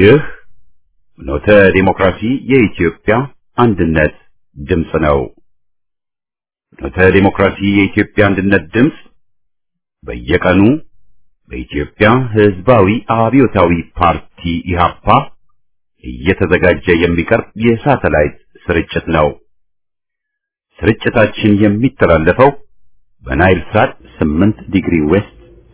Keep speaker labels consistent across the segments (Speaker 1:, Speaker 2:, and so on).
Speaker 1: ይህ ኖተ ዲሞክራሲ የኢትዮጵያ አንድነት ድምፅ ነው። ኖተ ዲሞክራሲ የኢትዮጵያ አንድነት ድምፅ በየቀኑ በኢትዮጵያ ሕዝባዊ አብዮታዊ ፓርቲ ኢህአፓ እየተዘጋጀ የሚቀርብ የሳተላይት ስርጭት ነው። ስርጭታችን የሚተላለፈው በናይል ሳት 8 ዲግሪ ዌስት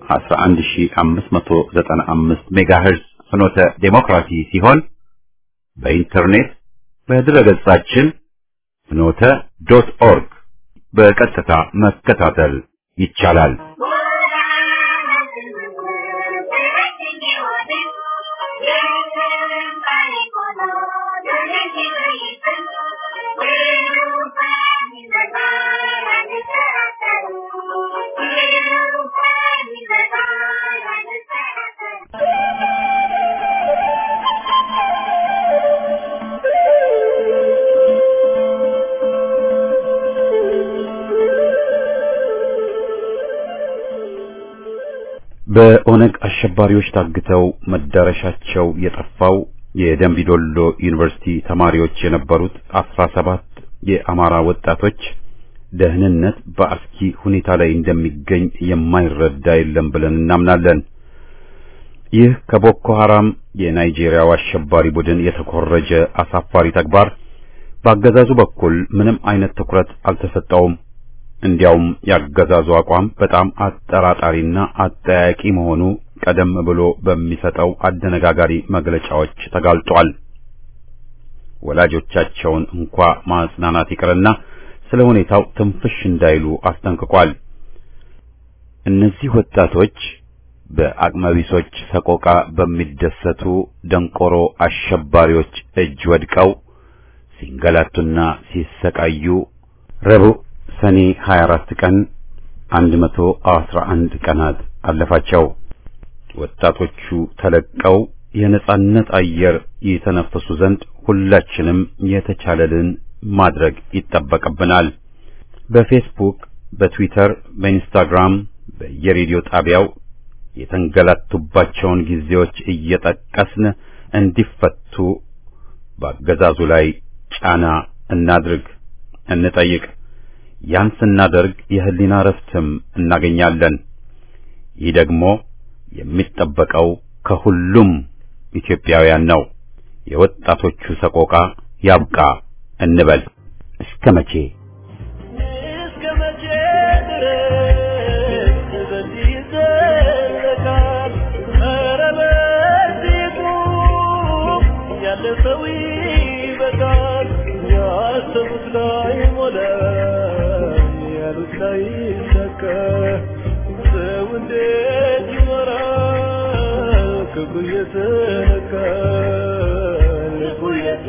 Speaker 1: 11595 ሜጋሄርዝ ፍኖተ ዴሞክራሲ ሲሆን በኢንተርኔት በድረገጻችን ፍኖተ ዶት ኦርግ በቀጥታ መከታተል ይቻላል። በኦነግ አሸባሪዎች ታግተው መዳረሻቸው የጠፋው የደንቢዶሎ ዩኒቨርሲቲ ተማሪዎች የነበሩት አስራ ሰባት የአማራ ወጣቶች ደህንነት በአስኪ ሁኔታ ላይ እንደሚገኝ የማይረዳ የለም ብለን እናምናለን። ይህ ከቦኮ ሐራም የናይጄሪያው አሸባሪ ቡድን የተኮረጀ አሳፋሪ ተግባር በአገዛዙ በኩል ምንም አይነት ትኩረት አልተሰጠውም። እንዲያውም ያገዛዙ አቋም በጣም አጠራጣሪና አጠያቂ መሆኑ ቀደም ብሎ በሚሰጠው አደነጋጋሪ መግለጫዎች ተጋልጧል። ወላጆቻቸውን እንኳ ማጽናናት ይቅርና ስለ ሁኔታው ትንፍሽ እንዳይሉ አስጠንቅቋል። እነዚህ ወጣቶች በአቅመቢሶች ሰቆቃ በሚደሰቱ ደንቆሮ አሸባሪዎች እጅ ወድቀው ሲንገላቱና ሲሰቃዩ ረቡዕ ሰኔ 24 ቀን 111 ቀናት አለፋቸው። ወጣቶቹ ተለቀው የነጻነት አየር የተነፈሱ ዘንድ ሁላችንም የተቻለልን ማድረግ ይጠበቅብናል። በፌስቡክ፣ በትዊተር፣ በኢንስታግራም፣ በየሬዲዮ ጣቢያው የተንገላቱባቸውን ጊዜዎች እየጠቀስን እንዲፈቱ በአገዛዙ ላይ ጫና እናድርግ፣ እንጠይቅ። ያን ስናደርግ የህሊና ረፍትም እናገኛለን። ይህ ደግሞ የሚጠበቀው ከሁሉም ኢትዮጵያውያን ነው። የወጣቶቹ ሰቆቃ ያብቃ እንበል። እስከ መቼ
Speaker 2: እስከ መቼ ድረስ በዚህ ይዘለቃል? ኧረ በዚሁ ያለፈው ይበቃል። ያሰቡት ላይ ሞላ ያሉት ላይ ሰከ ሰው እንዴት ይኖራል? ክብሩ እየተነካ ልቡ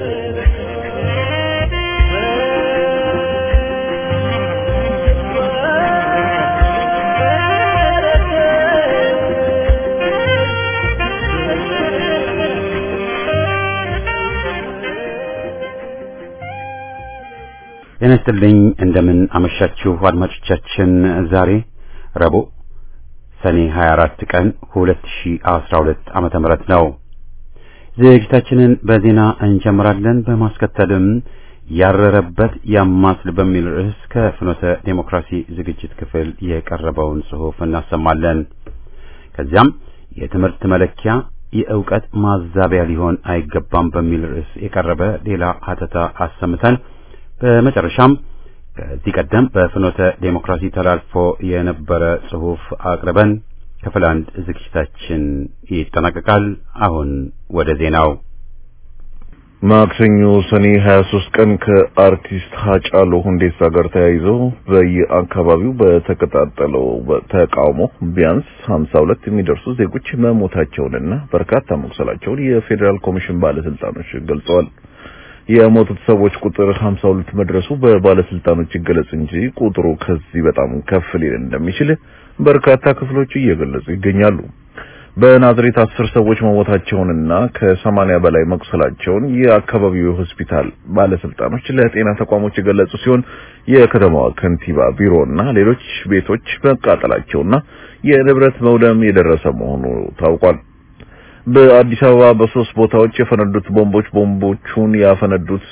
Speaker 1: ጤና ይስጥልኝ። እንደምን አመሻችሁ አድማጮቻችን። ዛሬ ረቡዕ ሰኔ 24 ቀን 2012 ዓመተ ምህረት ነው። ዝግጅታችንን በዜና እንጀምራለን። በማስከተልም ያረረበት ያማስል በሚል ርዕስ ከፍኖተ ዴሞክራሲ ዝግጅት ክፍል የቀረበውን ጽሑፍ እናሰማለን። ከዚያም የትምህርት መለኪያ የእውቀት ማዛቢያ ሊሆን አይገባም በሚል ርዕስ የቀረበ ሌላ ሀተታ አሰምተን በመጨረሻም ከዚህ ቀደም በፍኖተ ዴሞክራሲ ተላልፎ የነበረ ጽሑፍ አቅርበን ክፍል አንድ ዝግጅታችን ይጠናቀቃል። አሁን ወደ ዜናው።
Speaker 3: ማክሰኞ ሰኔ 23 ቀን ከአርቲስት ሀጫሉ ሁንዴሳ ጋር ተያይዞ በየአካባቢው በተቀጣጠለው ተቃውሞ ቢያንስ 52 የሚደርሱ ዜጎች መሞታቸውንና በርካታ መቁሰላቸውን የፌዴራል ኮሚሽን ባለስልጣኖች ገልጸዋል። የሞቱት ሰዎች ቁጥር 52 መድረሱ በባለስልጣኖች ይገለጽ እንጂ ቁጥሩ ከዚህ በጣም ከፍ ሊል እንደሚችል በርካታ ክፍሎች እየገለጹ ይገኛሉ። በናዝሬት አስር ሰዎች መሞታቸውንና ከሰማንያ በላይ መቁሰላቸውን የአካባቢው ሆስፒታል ባለስልጣኖች ለጤና ተቋሞች የገለጹ ሲሆን የከተማዋ ከንቲባ ቢሮና ሌሎች ቤቶች መቃጠላቸውና የንብረት መውደም የደረሰ መሆኑ ታውቋል። በአዲስ አበባ በሶስት ቦታዎች የፈነዱት ቦምቦች ቦምቦቹን ያፈነዱት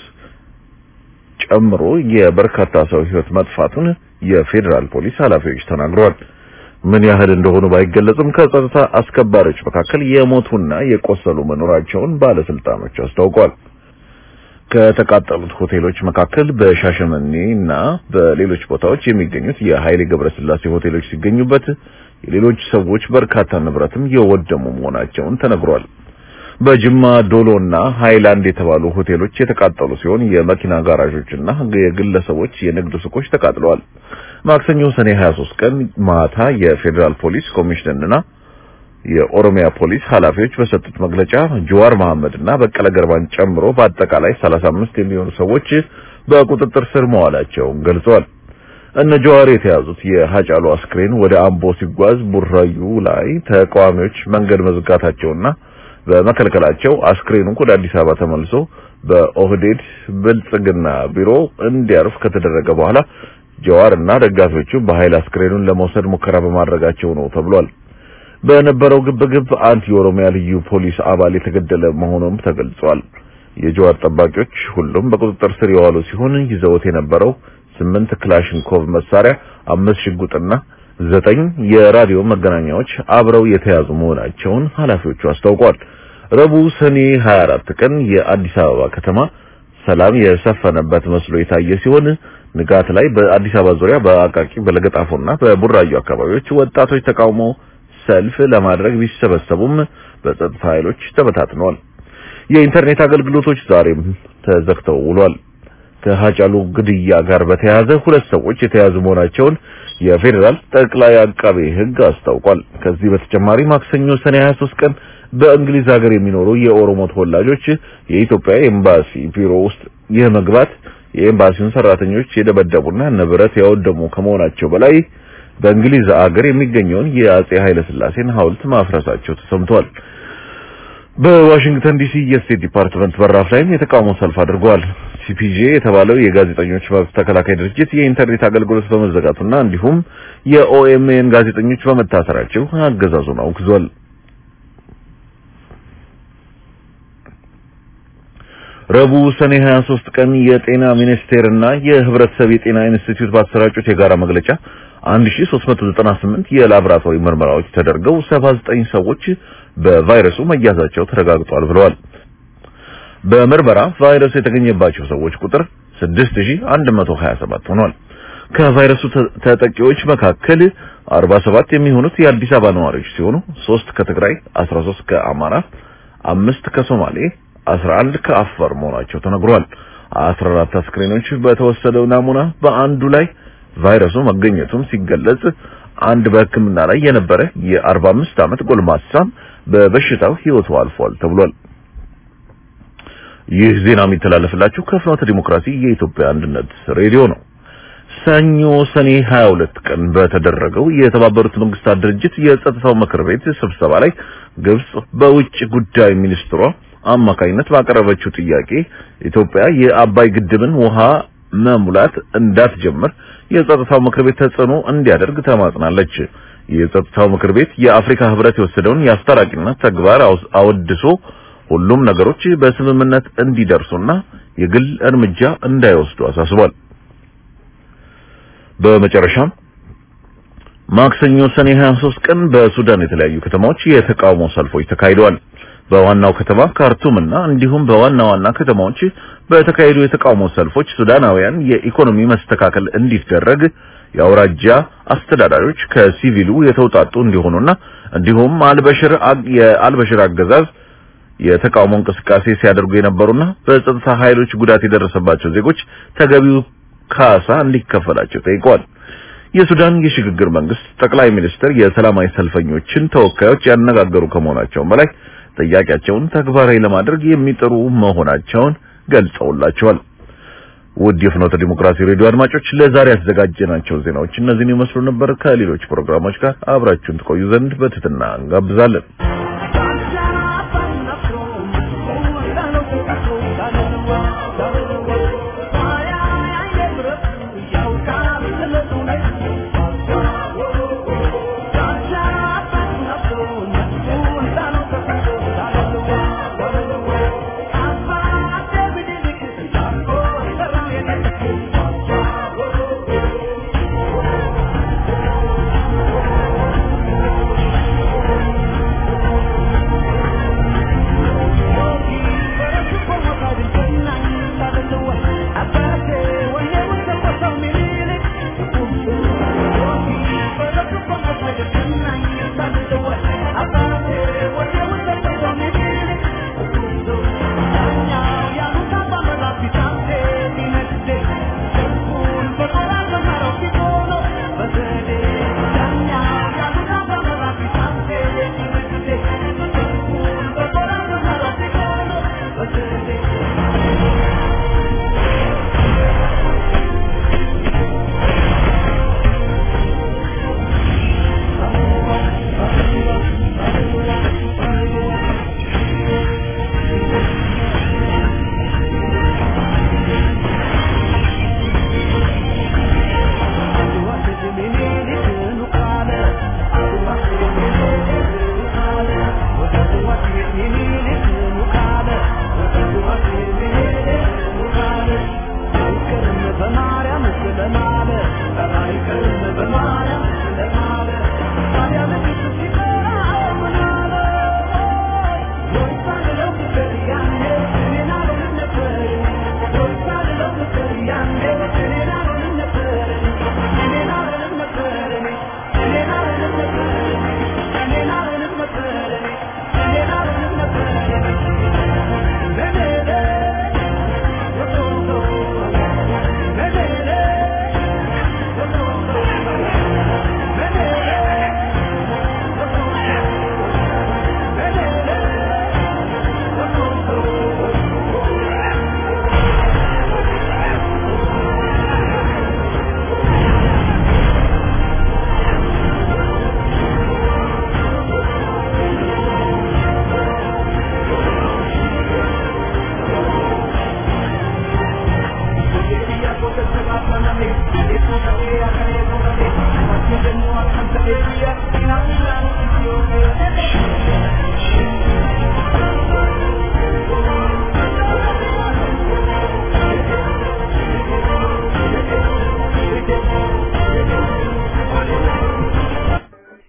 Speaker 3: ጨምሮ የበርካታ ሰው ሕይወት መጥፋቱን የፌዴራል ፖሊስ ኃላፊዎች ተናግረዋል። ምን ያህል እንደሆኑ ባይገለጽም ከጸጥታ አስከባሪዎች መካከል የሞቱና የቆሰሉ መኖራቸውን ባለስልጣኖች አስታውቋል። ከተቃጠሉት ሆቴሎች መካከል በሻሸመኔ እና በሌሎች ቦታዎች የሚገኙት የኃይሌ ገብረስላሴ ሆቴሎች ሲገኙበት የሌሎች ሰዎች በርካታ ንብረትም የወደሙ መሆናቸውን ተነግሯል። በጅማ ዶሎና ሃይላንድ የተባሉ ሆቴሎች የተቃጠሉ ሲሆን የመኪና ጋራዦችና የግለሰቦች የንግድ ሱቆች ተቃጥለዋል። ማክሰኞ ሰኔ 23 ቀን ማታ የፌዴራል ፖሊስ ኮሚሽንና የኦሮሚያ ፖሊስ ኃላፊዎች በሰጡት መግለጫ ጀዋር መሐመድና በቀለ ገርባን ጨምሮ በአጠቃላይ 35 የሚሆኑ ሰዎች በቁጥጥር ስር መዋላቸውን ገልጸዋል። እነ ጀዋር የተያዙት የሃጫሉ አስክሬን ወደ አምቦ ሲጓዝ ቡራዩ ላይ ተቃዋሚዎች መንገድ መዝጋታቸውና በመከልከላቸው አስክሬኑ ወደ አዲስ አበባ ተመልሶ በኦህዴድ ብልጽግና ቢሮ እንዲያርፍ ከተደረገ በኋላ ጀዋር እና ደጋፊዎቹ በኃይል አስክሬኑን ለመውሰድ ሙከራ በማድረጋቸው ነው ተብሏል። በነበረው ግብግብ አንድ የኦሮሚያ ልዩ ፖሊስ አባል የተገደለ መሆኑም ተገልጿል። የጀዋር ጠባቂዎች ሁሉም በቁጥጥር ስር የዋሉ ሲሆን ይዘውት የነበረው ስምንት ክላሽንኮቭ መሳሪያ፣ አምስት ሽጉጥና ዘጠኝ የራዲዮ መገናኛዎች አብረው የተያዙ መሆናቸውን ኃላፊዎቹ አስታውቋል። ረቡዕ ሰኔ 24 ቀን የአዲስ አበባ ከተማ ሰላም የሰፈነበት መስሎ የታየ ሲሆን ንጋት ላይ በአዲስ አበባ ዙሪያ በአቃቂ በለገጣፎና በቡራዩ አካባቢዎች ወጣቶች ተቃውሞ ሰልፍ ለማድረግ ቢሰበሰቡም በጸጥታ ኃይሎች ተበታትነዋል። የኢንተርኔት አገልግሎቶች ዛሬም ተዘግተው ውሏል። ከሃጫሉ ግድያ ጋር በተያያዘ ሁለት ሰዎች የተያዙ መሆናቸውን የፌዴራል ጠቅላይ አቃቤ ሕግ አስታውቋል። ከዚህ በተጨማሪ ማክሰኞ ሰኔ 23 ቀን በእንግሊዝ ሀገር የሚኖሩ የኦሮሞ ተወላጆች የኢትዮጵያ ኤምባሲ ቢሮ ውስጥ የመግባት የኤምባሲውን ሰራተኞች የደበደቡና ንብረት ያወደሙ ከመሆናቸው በላይ በእንግሊዝ ሀገር የሚገኘውን የአጼ ኃይለ ሥላሴን ሐውልት ማፍረሳቸው ተሰምቷል። በዋሽንግተን ዲሲ የስቴት ዲፓርትመንት በራፍ ላይም የተቃውሞ ሰልፍ አድርገዋል። ሲፒጄ የተባለው የጋዜጠኞች መብት ተከላካይ ድርጅት የኢንተርኔት አገልግሎት በመዘጋቱና እንዲሁም የኦኤምኤን ጋዜጠኞች በመታሰራቸው አገዛዙን አውግዟል። ረቡዕ ሰኔ 23 ቀን የጤና ሚኒስቴርና የህብረተሰብ የጤና ኢንስቲትዩት ባሰራጩት የጋራ መግለጫ 1398 የላቦራቶሪ ምርመራዎች ተደርገው 79 ሰዎች በቫይረሱ መያዛቸው ተረጋግጧል ብለዋል። በምርመራ ቫይረሱ የተገኘባቸው ሰዎች ቁጥር 6127 ሆኗል። ከቫይረሱ ተጠቂዎች መካከል 47 የሚሆኑት የአዲስ አበባ ነዋሪዎች ሲሆኑ 3 ከትግራይ፣ 13 ከአማራ፣ አምስት ከሶማሌ፣ 11 ከአፋር መሆናቸው ተነግሯል። 14 አስክሬኖች በተወሰደው ናሙና በአንዱ ላይ ቫይረሱ መገኘቱም ሲገለጽ አንድ በሕክምና ላይ የነበረ የ45 ዓመት ጎልማሳም በበሽታው ህይወቱ አልፏል ተብሏል። ይህ ዜና የሚተላለፍላችሁ ከፍኖተ ዲሞክራሲ የኢትዮጵያ አንድነት ሬዲዮ ነው። ሰኞ ሰኔ 22 ቀን በተደረገው የተባበሩት መንግስታት ድርጅት የጸጥታው ምክር ቤት ስብሰባ ላይ ግብጽ በውጭ ጉዳይ ሚኒስትሯ አማካይነት ባቀረበችው ጥያቄ ኢትዮጵያ የአባይ ግድብን ውሃ መሙላት እንዳትጀምር የጸጥታው ምክር ቤት ተጽዕኖ እንዲያደርግ ተማጽናለች። የጸጥታው ምክር ቤት የአፍሪካ ህብረት የወሰደውን የአስታራቂነት ተግባር አወድሶ ሁሉም ነገሮች በስምምነት እንዲደርሱና የግል እርምጃ እንዳይወስዱ አሳስቧል። በመጨረሻም ማክሰኞ ሰኔ 23 ቀን በሱዳን የተለያዩ ከተማዎች የተቃውሞ ሰልፎች ተካሂደዋል። በዋናው ከተማ ካርቱም እና እንዲሁም በዋና ዋና ከተማዎች በተካሄዱ የተቃውሞ ሰልፎች ሱዳናውያን የኢኮኖሚ መስተካከል እንዲደረግ የአውራጃ አስተዳዳሪዎች ከሲቪሉ የተውጣጡ እንዲሆኑና እንዲሁም አልበሽር የአልበሽር አገዛዝ የተቃውሞ እንቅስቃሴ ሲያደርጉ የነበሩና በጸጥታ ኃይሎች ጉዳት የደረሰባቸው ዜጎች ተገቢው ካሳ እንዲከፈላቸው ጠይቀዋል። የሱዳን የሽግግር መንግስት ጠቅላይ ሚኒስትር የሰላማዊ ሰልፈኞችን ተወካዮች ያነጋገሩ ከመሆናቸውም በላይ ጥያቄያቸውን ተግባራዊ ለማድረግ የሚጥሩ መሆናቸውን ገልጸውላቸዋል። ውድ የፍኖተ ዲሞክራሲ ሬዲዮ አድማጮች ለዛሬ ያዘጋጀናቸው ዜናዎች እነዚህን ይመስሉ ነበር። ከሌሎች ፕሮግራሞች ጋር አብራችሁን ትቆዩ ዘንድ በትህትና እንጋብዛለን።
Speaker 2: Yeah.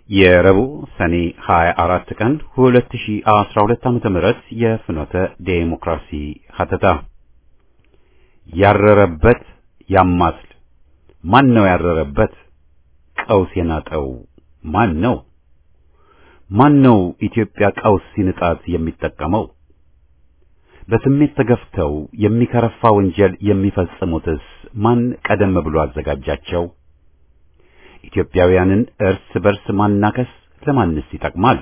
Speaker 1: የረቡዕ ሰኔ 24 ቀን 2012 ዓመተ ምህረት የፍኖተ ዴሞክራሲ ሀተታ ያረረበት ያማስል ማን ነው ያረረበት? ቀውስ የናጠው ማን ነው? ማን ነው ኢትዮጵያ ቀውስ ሲንጣት የሚጠቀመው? በስሜት ተገፍተው የሚከረፋ ወንጀል የሚፈጽሙትስ ማን ቀደም ብሎ አዘጋጃቸው? ኢትዮጵያውያንን እርስ በርስ ማናከስ ለማንስ ይጠቅማል?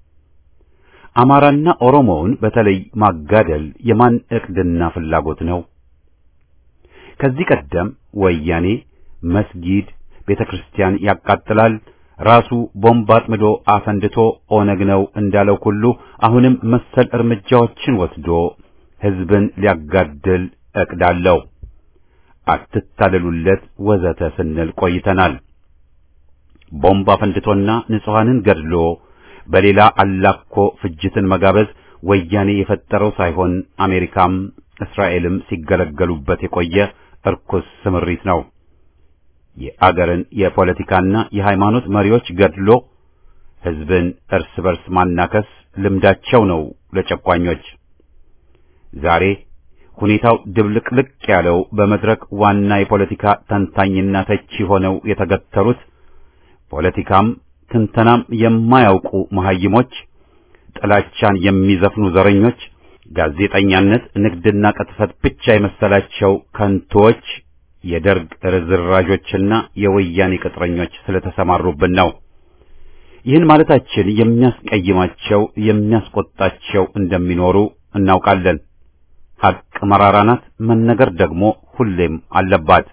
Speaker 1: አማራና ኦሮሞውን በተለይ ማጋደል የማን ዕቅድና ፍላጎት ነው? ከዚህ ቀደም ወያኔ መስጊድ፣ ቤተክርስቲያን ያቃጥላል፣ ራሱ ቦምብ አጥምዶ አፈንድቶ ኦነግ ነው እንዳለው ሁሉ አሁንም መሰል እርምጃዎችን ወስዶ ሕዝብን ሊያጋድል ዕቅድ አለው። አትታለሉለት ወዘተ ስንል ቆይተናል። ቦምብ አፈንድቶና ንጹሐንን ገድሎ በሌላ አላኮ ፍጅትን መጋበዝ ወያኔ የፈጠረው ሳይሆን አሜሪካም እስራኤልም ሲገለገሉበት የቆየ እርኩስ ስምሪት ነው። የአገርን የፖለቲካና የሃይማኖት መሪዎች ገድሎ ሕዝብን እርስ በርስ ማናከስ ልምዳቸው ነው ለጨቋኞች። ዛሬ ሁኔታው ድብልቅልቅ ያለው በመድረክ ዋና የፖለቲካ ተንታኝና ተቺ ሆነው የተገተሩት ፖለቲካም ትንተናም የማያውቁ መሐይሞች፣ ጥላቻን የሚዘፍኑ ዘረኞች፣ ጋዜጠኛነት ንግድና ቅጥፈት ብቻ የመሰላቸው ከንቶች፣ የደርግ ርዝራዦችና የወያኔ ቅጥረኞች ስለተሰማሩብን ነው። ይህን ማለታችን የሚያስቀይማቸው የሚያስቆጣቸው እንደሚኖሩ እናውቃለን። ሐቅ መራራ ናት፣ መነገር ደግሞ ሁሌም አለባት።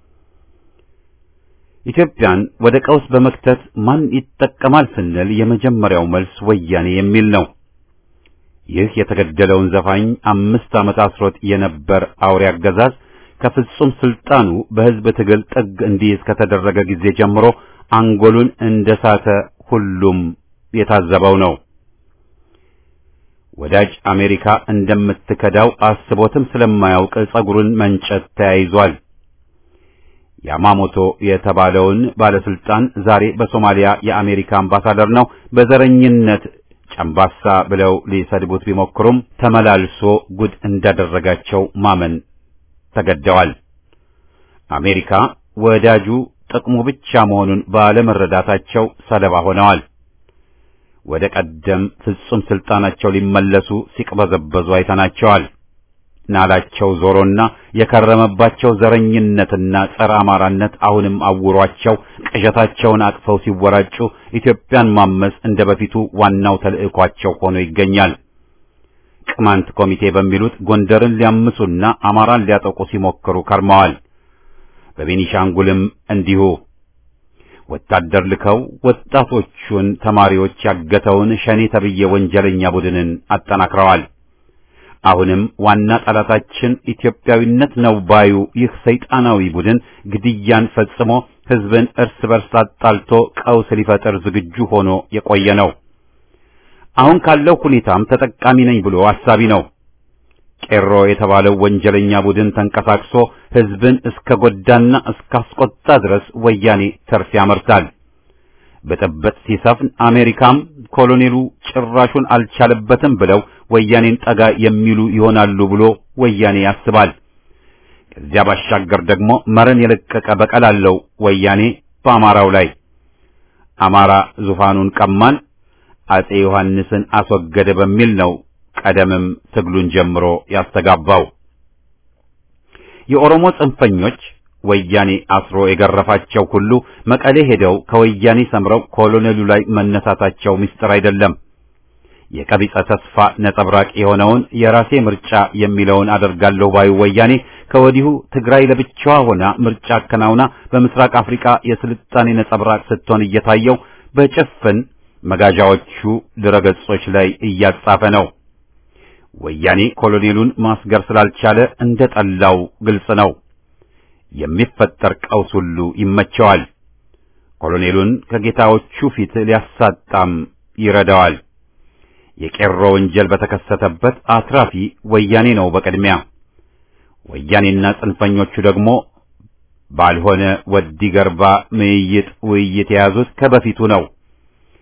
Speaker 1: ኢትዮጵያን ወደ ቀውስ በመክተት ማን ይጠቀማል ስንል የመጀመሪያው መልስ ወያኔ የሚል ነው። ይህ የተገደለውን ዘፋኝ አምስት ዓመት አስሮት የነበር አውሬ አገዛዝ ከፍጹም ስልጣኑ በሕዝብ ትግል ጥግ እንዲይዝ ከተደረገ ጊዜ ጀምሮ አንጎሉን እንደሳተ ሁሉም የታዘበው ነው። ወዳጅ አሜሪካ እንደምትከዳው አስቦትም ስለማያውቅ ጸጉሩን መንጨት ተያይዟል። ያማሞቶ የተባለውን ባለስልጣን ዛሬ በሶማሊያ የአሜሪካ አምባሳደር ነው። በዘረኝነት ጨምባሳ ብለው ሊሰድቡት ቢሞክሩም ተመላልሶ ጉድ እንዳደረጋቸው ማመን ተገደዋል። አሜሪካ ወዳጁ ጥቅሙ ብቻ መሆኑን ባለመረዳታቸው ሰለባ ሆነዋል። ወደ ቀደም ፍጹም ስልጣናቸው ሊመለሱ ሲቅበዘበዙ አይተናቸዋል። ናላቸው ዞሮና የከረመባቸው ዘረኝነትና ጸረ አማራነት አሁንም አውሯቸው ቅዠታቸውን አቅፈው ሲወራጩ ኢትዮጵያን ማመስ እንደ በፊቱ ዋናው ተልዕኳቸው ሆኖ ይገኛል። ቅማንት ኮሚቴ በሚሉት ጎንደርን ሊያምሱና አማራን ሊያጠቁ ሲሞክሩ ከርመዋል። በቤኒሻንጉልም እንዲሁ ወታደር ልከው ወጣቶቹን ተማሪዎች ያገተውን ሸኔ ተብዬ ወንጀለኛ ቡድንን አጠናክረዋል። አሁንም ዋና ጠላታችን ኢትዮጵያዊነት ነው ባዩ ይህ ሰይጣናዊ ቡድን ግድያን ፈጽሞ ሕዝብን እርስ በርስ አጣልቶ ቀውስ ሊፈጥር ዝግጁ ሆኖ የቆየ ነው። አሁን ካለው ሁኔታም ተጠቃሚ ነኝ ብሎ አሳቢ ነው። ቄሮ የተባለው ወንጀለኛ ቡድን ተንቀሳቅሶ ሕዝብን እስከ ጎዳና እስካስቆጣ ድረስ ወያኔ ተርፍ ያመርታል። ብጥብጥ ሲሰፍን አሜሪካም ኮሎኔሉ ጭራሹን አልቻለበትም ብለው ወያኔን ጠጋ የሚሉ ይሆናሉ ብሎ ወያኔ ያስባል። ከዚያ ባሻገር ደግሞ መረን የለቀቀ በቀል አለው ወያኔ በአማራው ላይ። አማራ ዙፋኑን ቀማን፣ አጼ ዮሐንስን አስወገደ በሚል ነው ቀደምም ትግሉን ጀምሮ ያስተጋባው። የኦሮሞ ጽንፈኞች ወያኔ አስሮ የገረፋቸው ሁሉ መቀሌ ሄደው ከወያኔ ሰምረው ኮሎኔሉ ላይ መነሳታቸው ምስጢር አይደለም። የቀቢጸ ተስፋ ነጸብራቅ የሆነውን የራሴ ምርጫ የሚለውን አደርጋለሁ ባዩ ወያኔ ከወዲሁ ትግራይ ለብቻዋ ሆና ምርጫ አከናውና በምስራቅ አፍሪካ የስልጣኔ ነጸብራቅ ስትሆን እየታየው በጭፍን መጋዣዎቹ ድረገጾች ላይ እያጻፈ ነው። ወያኔ ኮሎኔሉን ማስገር ስላልቻለ እንደ ጠላው ግልጽ ነው። የሚፈጠር ቀውስ ሁሉ ይመቸዋል። ኮሎኔሉን ከጌታዎቹ ፊት ሊያሳጣም ይረዳዋል። የቄሮ ወንጀል በተከሰተበት አትራፊ ወያኔ ነው በቅድሚያ። ወያኔና ጽንፈኞቹ ደግሞ ባልሆነ ወዲ ገርባ ምይይጥ ውይይት የያዙት ከበፊቱ ነው።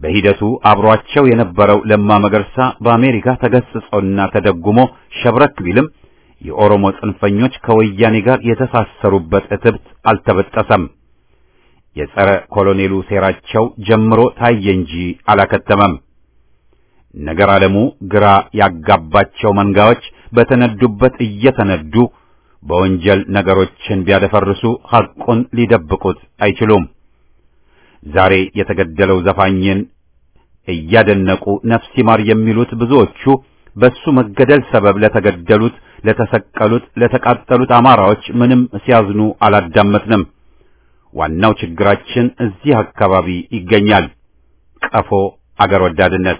Speaker 1: በሂደቱ አብሯቸው የነበረው ለማ መገርሳ በአሜሪካ ተገስጾና ተደጉሞ ሸብረክ ቢልም የኦሮሞ ጽንፈኞች ከወያኔ ጋር የተሳሰሩበት እትብት አልተበጠሰም። የጸረ ኮሎኔሉ ሴራቸው ጀምሮ ታየ እንጂ አላከተመም። ነገር ዓለሙ ግራ ያጋባቸው መንጋዎች በተነዱበት እየተነዱ በወንጀል ነገሮችን ቢያደፈርሱ ሐቁን ሊደብቁት አይችሉም። ዛሬ የተገደለው ዘፋኝን እያደነቁ ነፍስ ይማር የሚሉት ብዙዎቹ በሱ መገደል ሰበብ ለተገደሉት፣ ለተሰቀሉት፣ ለተቃጠሉት አማራዎች ምንም ሲያዝኑ አላዳመጥንም። ዋናው ችግራችን እዚህ አካባቢ ይገኛል። ቀፎ አገር ወዳድነት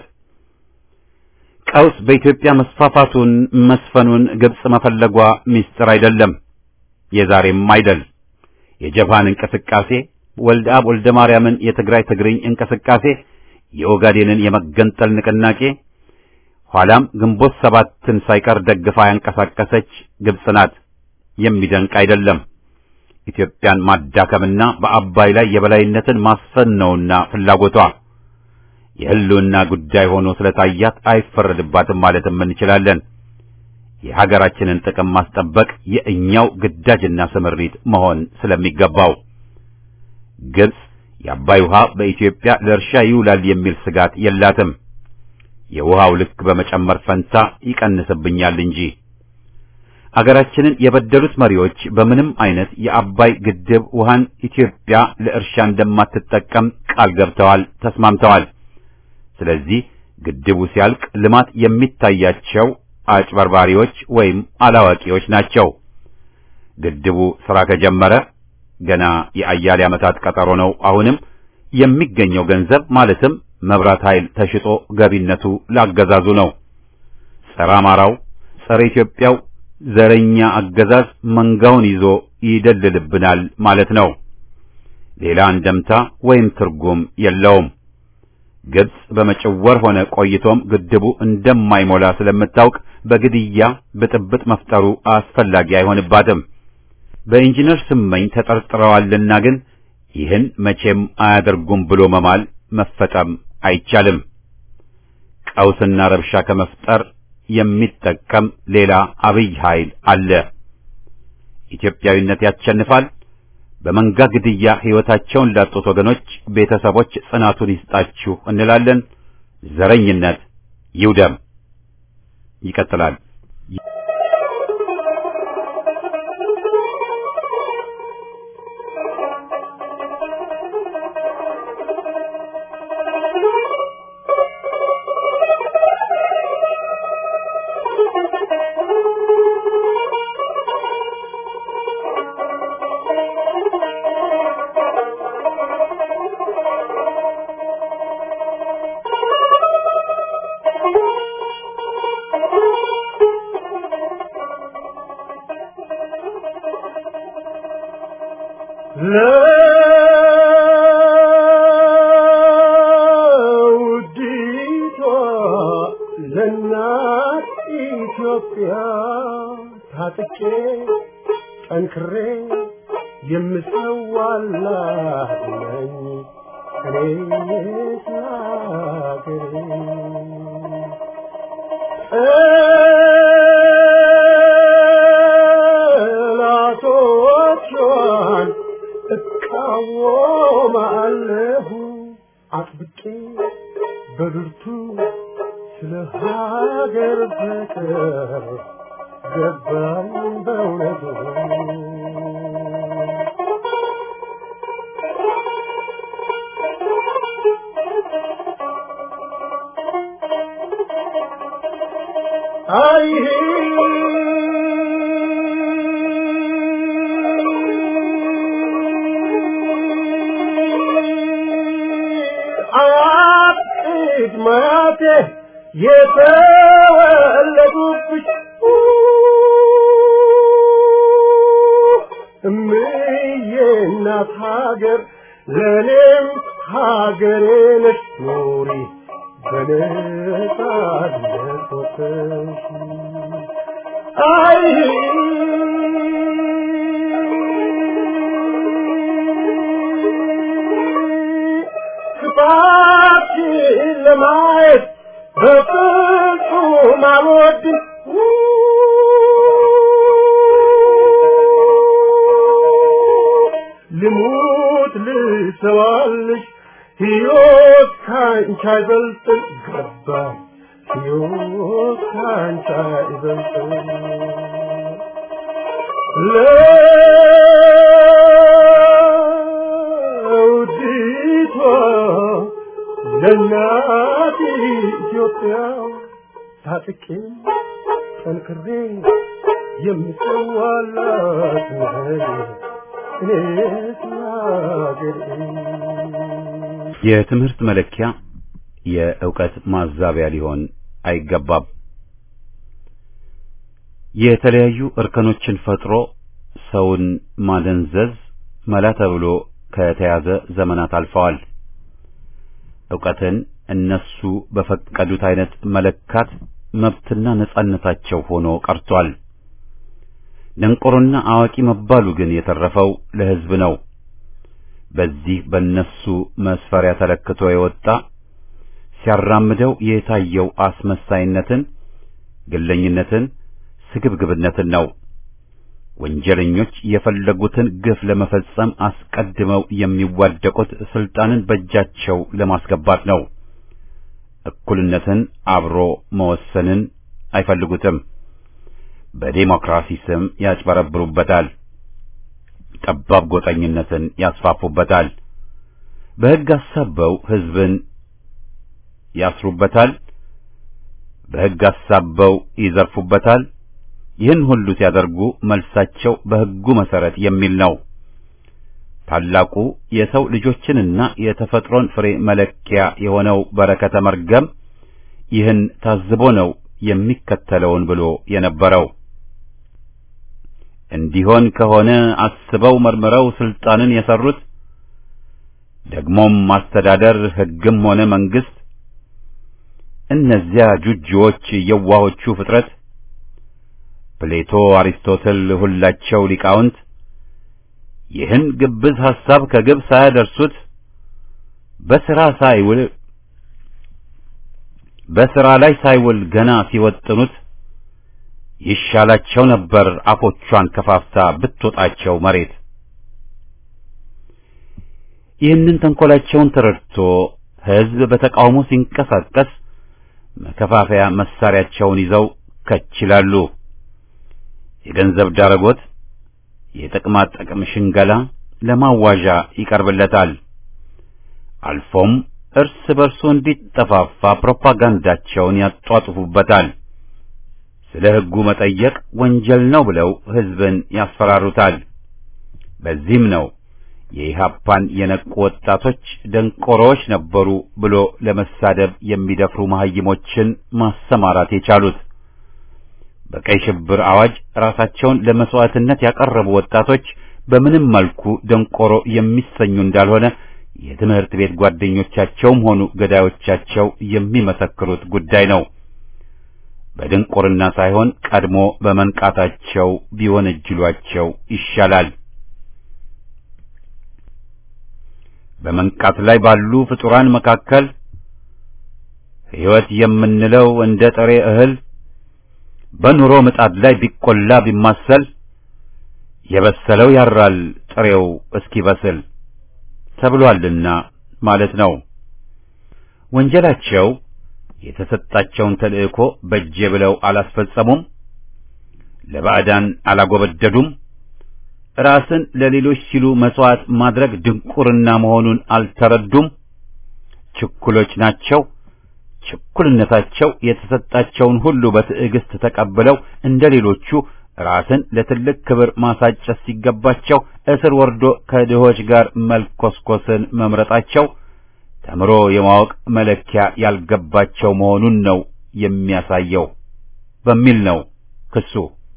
Speaker 1: ቀውስ በኢትዮጵያ መስፋፋቱን መስፈኑን ግብጽ መፈለጓ ሚስጥር አይደለም፣ የዛሬም አይደል። የጀፓን እንቅስቃሴ፣ ወልደ አብ ወልደ ማርያምን የትግራይ ትግርኝ እንቅስቃሴ፣ የኦጋዴንን የመገንጠል ንቅናቄ፣ ኋላም ግንቦት ሰባትን ሳይቀር ደግፋ ያንቀሳቀሰች ግብጽ ናት። የሚደንቅ አይደለም። ኢትዮጵያን ማዳከምና በአባይ ላይ የበላይነትን ማስፈን ነውና ፍላጎቷ። የህልውና ጉዳይ ሆኖ ስለታያት አይፈረድባትም ማለትም እንችላለን። የሀገራችንን ጥቅም ማስጠበቅ የእኛው ግዳጅና ስምሪት መሆን ስለሚገባው ግብጽ የአባይ ውሃ በኢትዮጵያ ለእርሻ ይውላል የሚል ስጋት የላትም። የውሃው ልክ በመጨመር ፈንታ ይቀንስብኛል እንጂ አገራችንን የበደሉት መሪዎች በምንም አይነት የአባይ ግድብ ውሃን ኢትዮጵያ ለእርሻ እንደማትጠቀም ቃል ገብተዋል፣ ተስማምተዋል። ስለዚህ ግድቡ ሲያልቅ ልማት የሚታያቸው አጭበርባሪዎች ወይም አላዋቂዎች ናቸው። ግድቡ ሥራ ከጀመረ ገና የአያሌ ዓመታት ቀጠሮ ነው። አሁንም የሚገኘው ገንዘብ ማለትም መብራት ኃይል ተሽጦ ገቢነቱ ላገዛዙ ነው። ጸረ አማራው፣ ጸረ ኢትዮጵያው ዘረኛ አገዛዝ መንጋውን ይዞ ይደልልብናል ማለት ነው። ሌላ እንደምታ ወይም ትርጉም የለውም። ግብጽ በመጨወር ሆነ ቆይቶም ግድቡ እንደማይሞላ ስለምታውቅ በግድያ ብጥብጥ መፍጠሩ አስፈላጊ አይሆንባትም። በኢንጂነር ስመኝ ተጠርጥረዋልና ግን ይህን መቼም አያደርጉም ብሎ መማል መፈጠም አይቻልም። ቀውስና ረብሻ ከመፍጠር የሚጠቀም ሌላ አብይ ኃይል አለ። ኢትዮጵያዊነት ያሸንፋል። በመንጋ ግድያ ሕይወታቸውን ላጡት ወገኖች ቤተሰቦች ጽናቱን ይስጣችሁ እንላለን። ዘረኝነት ይውደም። ይቀጥላል።
Speaker 2: ለውዲቷ ለእናት ኢትዮጵያ ታጥቄ ጠንክሬ የምሰዋላት ነኝ እኔ ስላገሬ ጠላቶቿን እቃወማለሁ አጥብቄ በብርቱ ስለ ሀገር ፍቅር ገባኝ በእውነቱ አይሄ አያት ማያቴ የተወለዱብሽ እምዬ እናት ሀገር ለእኔም ሀገሬ ነሽ ኑሪ በነጻነት ወጥተሽ አይ ክፋት አይኖችሽን ለማየት በፍጹም አልወድም ልሙት ልሰዋልሽ ሕይወት ካንቺ አይበልጥም ገባኝ ሕይወት ካንቺ አይበልጥም ለውዲቷ ለእናት ኢትዮጵያ ታጥቄ ጠንክሬ የምሰዋላት ነኝ እኔስ ለአገሬ
Speaker 1: የትምህርት መለኪያ የእውቀት ማዛቢያ ሊሆን አይገባም። የተለያዩ እርከኖችን ፈጥሮ ሰውን ማደንዘዝ መላ ተብሎ ከተያዘ ዘመናት አልፈዋል። ዕውቀትን እነሱ በፈቀዱት አይነት መለካት መብትና ነጻነታቸው ሆኖ ቀርቷል። ደንቆሮና አዋቂ መባሉ ግን የተረፈው ለሕዝብ ነው። በዚህ በእነሱ መስፈሪያ ተለክቶ የወጣ ሲያራምደው የታየው አስመሳይነትን፣ ግለኝነትን፣ ስግብግብነትን ነው። ወንጀለኞች የፈለጉትን ግፍ ለመፈጸም አስቀድመው የሚዋደቁት ስልጣንን በእጃቸው ለማስገባት ነው። እኩልነትን፣ አብሮ መወሰንን አይፈልጉትም። በዴሞክራሲ ስም ያጭበረብሩበታል። ጠባብ ጎጠኝነትን ያስፋፉበታል። በሕግ አሳበው ሕዝብን ያስሩበታል። በሕግ አሳበው ይዘርፉበታል። ይህን ሁሉ ሲያደርጉ መልሳቸው በሕጉ መሰረት የሚል ነው። ታላቁ የሰው ልጆችንና የተፈጥሮን ፍሬ መለኪያ የሆነው በረከተ መርገም ይህን ታዝቦ ነው የሚከተለውን ብሎ የነበረው። እንዲሆን ከሆነ አስበው መርምረው ስልጣንን የሰሩት ደግሞም ማስተዳደር ሕግም ሆነ መንግስት እነዚያ ጁጂዎች የዋሆቹ ፍጥረት ፕሌቶ፣ አሪስቶትል ሁላቸው ሊቃውንት ይህን ግብዝ ሐሳብ ከግብ ሳያደርሱት በሥራ ሳይውል በሥራ ላይ ሳይውል ገና ሲወጥኑት ይሻላቸው ነበር አፎቿን ከፋፍታ ብትወጣቸው መሬት። ይህንን ተንኰላቸውን ተረድቶ ሕዝብ በተቃውሞ ሲንቀሳቀስ መከፋፈያ መሳሪያቸውን ይዘው ከች ይላሉ። የገንዘብ ዳረጎት፣ የጥቅማ ጥቅም ሽንገላ ለማዋዣ ይቀርብለታል። አልፎም እርስ በርሱ እንዲጠፋፋ ፕሮፓጋንዳቸውን ያጧጥፉበታል። ስለ ሕጉ መጠየቅ ወንጀል ነው ብለው ሕዝብን ያስፈራሩታል። በዚህም ነው የኢሃፓን የነቁ ወጣቶች ደንቆሮዎች ነበሩ ብሎ ለመሳደብ የሚደፍሩ መሐይሞችን ማሰማራት የቻሉት። በቀይ ሽብር አዋጅ ራሳቸውን ለመስዋዕትነት ያቀረቡ ወጣቶች በምንም መልኩ ደንቆሮ የሚሰኙ እንዳልሆነ የትምህርት ቤት ጓደኞቻቸውም ሆኑ ገዳዮቻቸው የሚመሰክሩት ጉዳይ ነው። በድንቁርና ሳይሆን ቀድሞ በመንቃታቸው ቢወነጅሏቸው ይሻላል። በመንቃት ላይ ባሉ ፍጡራን መካከል ሕይወት የምንለው እንደ ጥሬ እህል በኑሮ ምጣድ ላይ ቢቆላ ቢማሰል የበሰለው ያራል ጥሬው እስኪበስል ተብሏልና ማለት ነው። ወንጀላቸው የተሰጣቸውን ተልእኮ በጄ ብለው አላስፈጸሙም፣ ለባዕዳን አላጎበደዱም፣ ራስን ለሌሎች ሲሉ መስዋዕት ማድረግ ድንቁርና መሆኑን አልተረዱም። ችኩሎች ናቸው። ችኩልነታቸው የተሰጣቸውን ሁሉ በትዕግስት ተቀብለው እንደ ሌሎቹ ራስን ለትልቅ ክብር ማሳጨት ሲገባቸው እስር ወርዶ ከድሆች ጋር መልኮስኮስን መምረጣቸው ተምሮ የማወቅ መለኪያ ያልገባቸው መሆኑን ነው የሚያሳየው በሚል ነው ክሱ።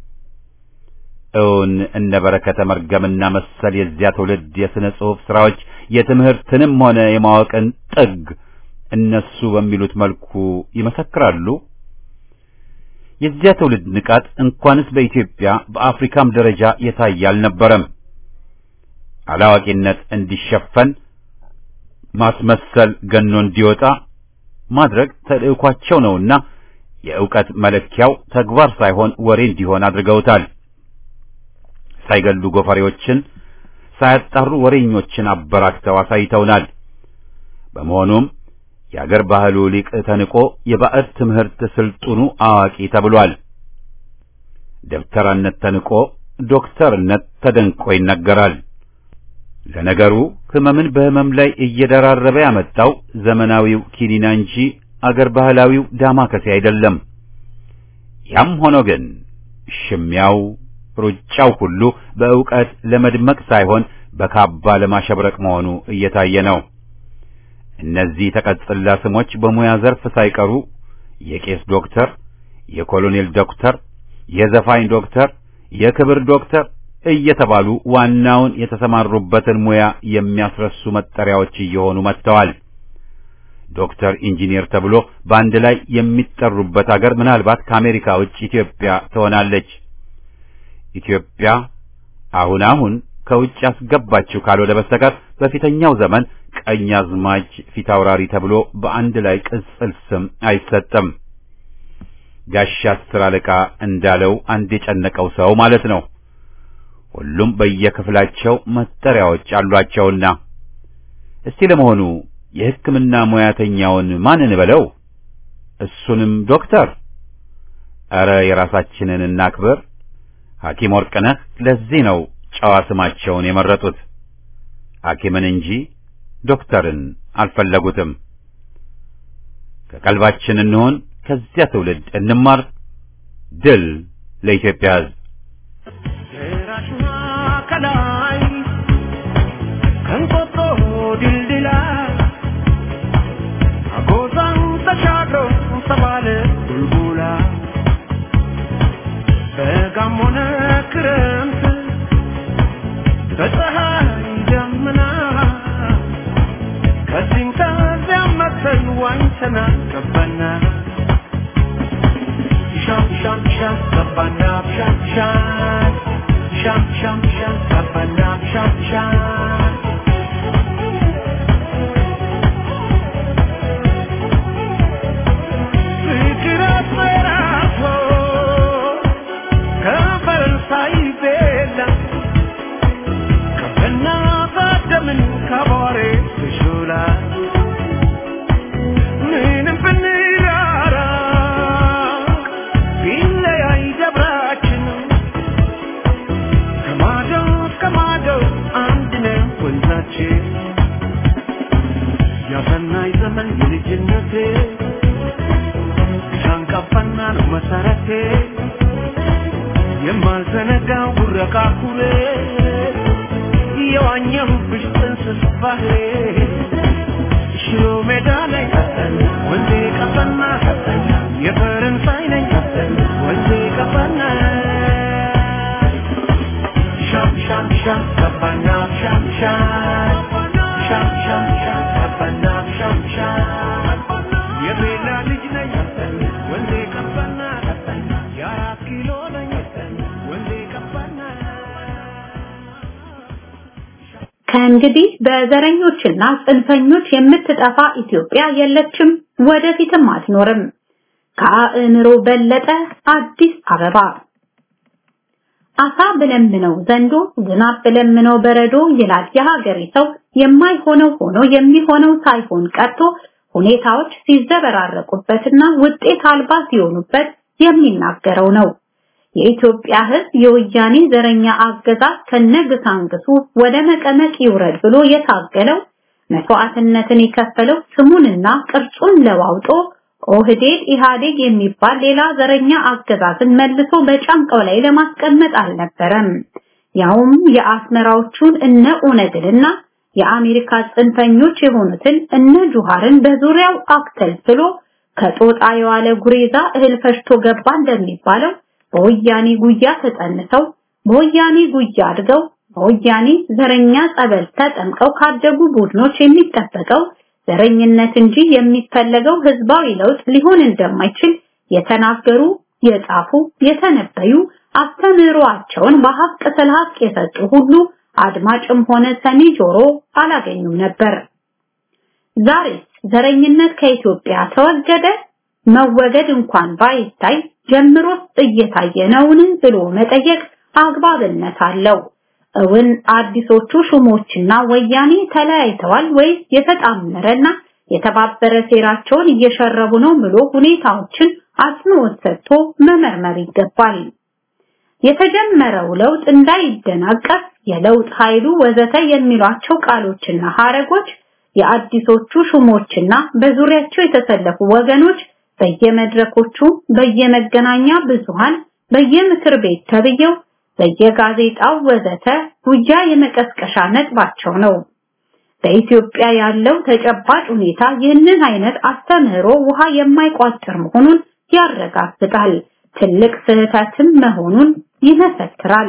Speaker 1: እውን እነ በረከተ መርገምና መሰል የዚያ ትውልድ የሥነ ጽሑፍ ሥራዎች የትምህርትንም ሆነ የማወቅን ጥግ እነሱ በሚሉት መልኩ ይመሰክራሉ። የዚያ ትውልድ ንቃት እንኳንስ በኢትዮጵያ በአፍሪካም ደረጃ የታየ አልነበረም። አላዋቂነት እንዲሸፈን ማስመሰል ገኖ እንዲወጣ ማድረግ ተልዕኳቸው ነውና የእውቀት መለኪያው ተግባር ሳይሆን ወሬ እንዲሆን አድርገውታል። ሳይገሉ ጎፈሬዎችን ሳያጣሩ ወሬኞችን አበራክተው አሳይተውናል። በመሆኑም የአገር ባህሉ ሊቅ ተንቆ የባዕድ ትምህርት ስልጡኑ አዋቂ ተብሏል። ደብተራነት ተንቆ ዶክተርነት ተደንቆ ይነገራል። ለነገሩ ህመምን በህመም ላይ እየደራረበ ያመጣው ዘመናዊው ኪኒና እንጂ አገር ባህላዊው ዳማከሴ አይደለም። ያም ሆኖ ግን ሽሚያው ሩጫው ሁሉ በእውቀት ለመድመቅ ሳይሆን በካባ ለማሸብረቅ መሆኑ እየታየ ነው። እነዚህ ተቀጽላ ስሞች በሙያ ዘርፍ ሳይቀሩ የቄስ ዶክተር፣ የኮሎኔል ዶክተር፣ የዘፋኝ ዶክተር፣ የክብር ዶክተር እየተባሉ ዋናውን የተሰማሩበትን ሙያ የሚያስረሱ መጠሪያዎች እየሆኑ መጥተዋል። ዶክተር ኢንጂነር ተብሎ በአንድ ላይ የሚጠሩበት አገር ምናልባት ከአሜሪካ ውጭ ኢትዮጵያ ትሆናለች። ኢትዮጵያ አሁን አሁን ከውጭ ያስገባችው ካልሆነ በስተቀር በፊተኛው ዘመን ቀኛዝማች ፊታውራሪ ተብሎ በአንድ ላይ ቅጽል ስም አይሰጥም። ጋሻ አስር አለቃ እንዳለው አንድ የጨነቀው ሰው ማለት ነው። ሁሉም በየክፍላቸው መጠሪያዎች አሏቸውና እስቲ ለመሆኑ የሕክምና ሙያተኛውን ማን እንበለው? እሱንም ዶክተር? ኧረ የራሳችንን እናክብር። ሐኪም ወርቅነህ ለዚህ ነው ጨዋ ስማቸውን የመረጡት። ሐኪምን እንጂ ዶክተርን አልፈለጉትም። ከቀልባችን እንሆን፣ ከዚያ ትውልድ እንማር። ድል ለኢትዮጵያ ሕዝብ!
Speaker 2: ራሽና ከላይ ከንቆጦ ድልድላ አጎዛን ተሻግሮ ተባለ ቡልቡላ በጋም ሆነ ክረምት በፀሐይ ደመና ከዚህም ከዚያም መተን ዋኝተና ገባና ሻም ሻም ሻም ገባና ሻም ሻም ሻም ሻም ሻም ገባና ሻም ሻም ፍቅር አስፈራርቶ ከፈረንሳይ ቤላ ከበና ባደምን ከቧሬ ትሹላ ምንም ብንራራ ቢለያይ ደብራችን ከማዶ እስከ ማዶ አንድ ነው ወንዛችን ያሰናይ ዘመን የልጅነቴ ሻንቃፋና ነው መሰረቴ የማልዘነጋው ጉረቃ ኩሬ የዋኘሁብሽ ጥንስስ ባህሬ ሽሮ ሜዳ ላይ ወንዜ ቀፈና የፈረንሳይ ነኝ ወንዜ ቀፈና ሻም ሻም ሻም ቀፈና ሻም ሻም ሻም ሻም ሻም ቀፈና ሻም ሻም የቤላ ልጅ ነኝ ወንዜ ቀፈና የአራት ኪሎ ነኝ ወንዜ ቀፈና
Speaker 4: ከእንግዲህ በዘረኞችና ጽንፈኞች የምትጠፋ ኢትዮጵያ የለችም፣ ወደፊትም አትኖርም። ከአእምሮ በለጠ አዲስ አበባ አሳ ብለምነው ዘንዶ ዝናብ ብለምነው በረዶ ይላል የሀገሬ ሰው። የማይሆነው ሆኖ የሚሆነው ሳይሆን ቀርቶ ሁኔታዎች ሲዘበራረቁበትና ውጤት አልባ ሲሆኑበት የሚናገረው ነው። የኢትዮጵያ ሕዝብ የወያኔ ዘረኛ አገዛዝ ከነግሳንግሱ ወደ መቀመቅ ይውረድ ብሎ የታገለው መስዋዕትነትን የከፈለው ስሙንና ቅርጹን ለዋውጦ ኦህዴድ ኢህአዴግ የሚባል ሌላ ዘረኛ አገዛዝን መልሶ በጫንቃው ላይ ለማስቀመጥ አልነበረም። ያውም የአስመራዎቹን እነ ኦነግንና የአሜሪካ ጽንፈኞች የሆኑትን እነ ጁሃርን በዙሪያው አክተልትሎ ከጦጣ የዋለ ጉሬዛ እህል ፈሽቶ ገባ እንደሚባለው በወያኔ ጉያ ተጸንሰው በወያኔ ጉያ አድገው በወያኔ ዘረኛ ጸበል ተጠምቀው ካደጉ ቡድኖች የሚጠበቀው ዘረኝነት እንጂ የሚፈለገው ህዝባዊ ለውጥ ሊሆን እንደማይችል የተናገሩ፣ የጻፉ፣ የተነበዩ አስተምህሮአቸውን በሀቅ ስለ ሀቅ የሰጡ ሁሉ አድማጭም ሆነ ሰሚ ጆሮ አላገኙም ነበር። ዛሬ ዘረኝነት ከኢትዮጵያ ተወገደ? መወገድ እንኳን ባይታይ ጀምሮስ እየታየ ነውን ብሎ መጠየቅ አግባብነት አለው። እውን አዲሶቹ ሹሞችና ወያኔ ተለያይተዋል ወይስ የተጣመረና የተባበረ ሴራቸውን እየሸረቡ ነው ብሎ ሁኔታዎችን አጽንኦት ሰጥቶ መመርመር ይገባል። የተጀመረው ለውጥ እንዳይደናቀፍ የለውጥ ኃይሉ ወዘተ የሚሏቸው ቃሎችና ሐረጎች የአዲሶቹ ሹሞችና በዙሪያቸው የተሰለፉ ወገኖች በየመድረኮቹ፣ በየመገናኛ ብዙሃን፣ በየምክር ቤት ተብየው፣ በየጋዜጣው ወዘተ ጉያ የመቀስቀሻ ነጥባቸው ነው። በኢትዮጵያ ያለው ተጨባጭ ሁኔታ ይህንን አይነት አስተምህሮ ውሃ የማይቋጥር መሆኑን ያረጋግጣል። ትልቅ ስህተትም መሆኑን ይመሰክራል።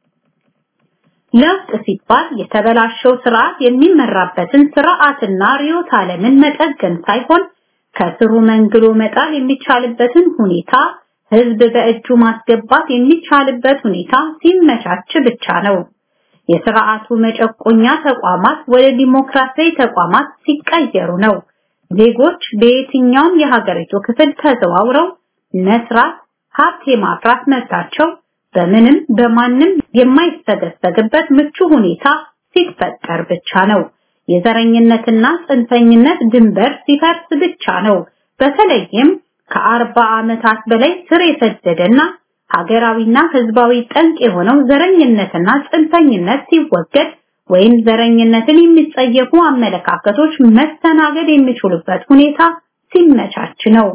Speaker 4: ለውጥ ሲባል የተበላሸው ስርዓት የሚመራበትን ስርዓትና ርዕዮተ ዓለምን መጠገን ሳይሆን ከስሩ መንግሎ መጣል የሚቻልበትን ሁኔታ ህዝብ በእጁ ማስገባት የሚቻልበት ሁኔታ ሲመቻች ብቻ ነው። የስርዓቱ መጨቆኛ ተቋማት ወደ ዲሞክራሲያዊ ተቋማት ሲቀየሩ ነው። ዜጎች በየትኛውም የሀገሪቱ ክፍል ተዘዋውረው መስራት፣ ሀብት የማፍራት መብታቸው በምንም በማንም የማይሰገሰግበት ምቹ ሁኔታ ሲፈጠር ብቻ ነው። የዘረኝነትና ጽንፈኝነት ድንበር ሲፈርስ ብቻ ነው። በተለይም ከአርባ ዓመታት በላይ ስር የሰደደና ሀገራዊና ህዝባዊ ጠንቅ የሆነው ዘረኝነትና ጽንፈኝነት ሲወገድ ወይም ዘረኝነትን የሚጸየፉ አመለካከቶች መስተናገድ የሚችሉበት ሁኔታ ሲመቻች ነው።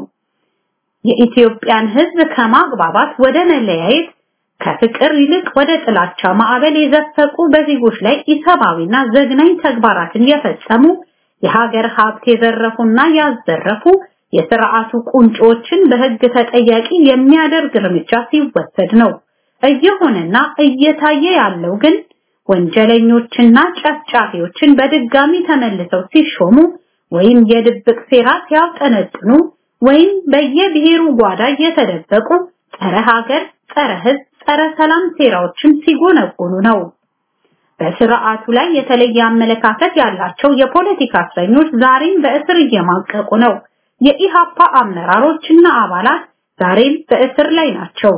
Speaker 4: የኢትዮጵያን ህዝብ ከማግባባት ወደ መለያየት ከፍቅር ይልቅ ወደ ጥላቻ ማዕበል የዘፈቁ በዜጎች ላይ ኢሰብአዊና ዘግናኝ ተግባራትን የፈጸሙ የሀገር ሀብት የዘረፉና ያዘረፉ የስርዓቱ ቁንጮችን በህግ ተጠያቂ የሚያደርግ እርምጃ ሲወሰድ ነው። እየሆነና እየታየ ያለው ግን ወንጀለኞችና ጨፍጫፊዎችን በድጋሚ ተመልሰው ሲሾሙ ወይም የድብቅ ሴራ ሲያውጠነጥኑ ወይም በየብሔሩ ጓዳ እየተደበቁ ጸረ ሀገር፣ ጸረ ህዝብ፣ ጸረ ሰላም ሴራዎችን ሲጎነጎኑ ነው። በስርዓቱ ላይ የተለየ አመለካከት ያላቸው የፖለቲካ እስረኞች ዛሬም በእስር እየማቀቁ ነው። የኢሃፓ አመራሮችና አባላት ዛሬም በእስር ላይ ናቸው።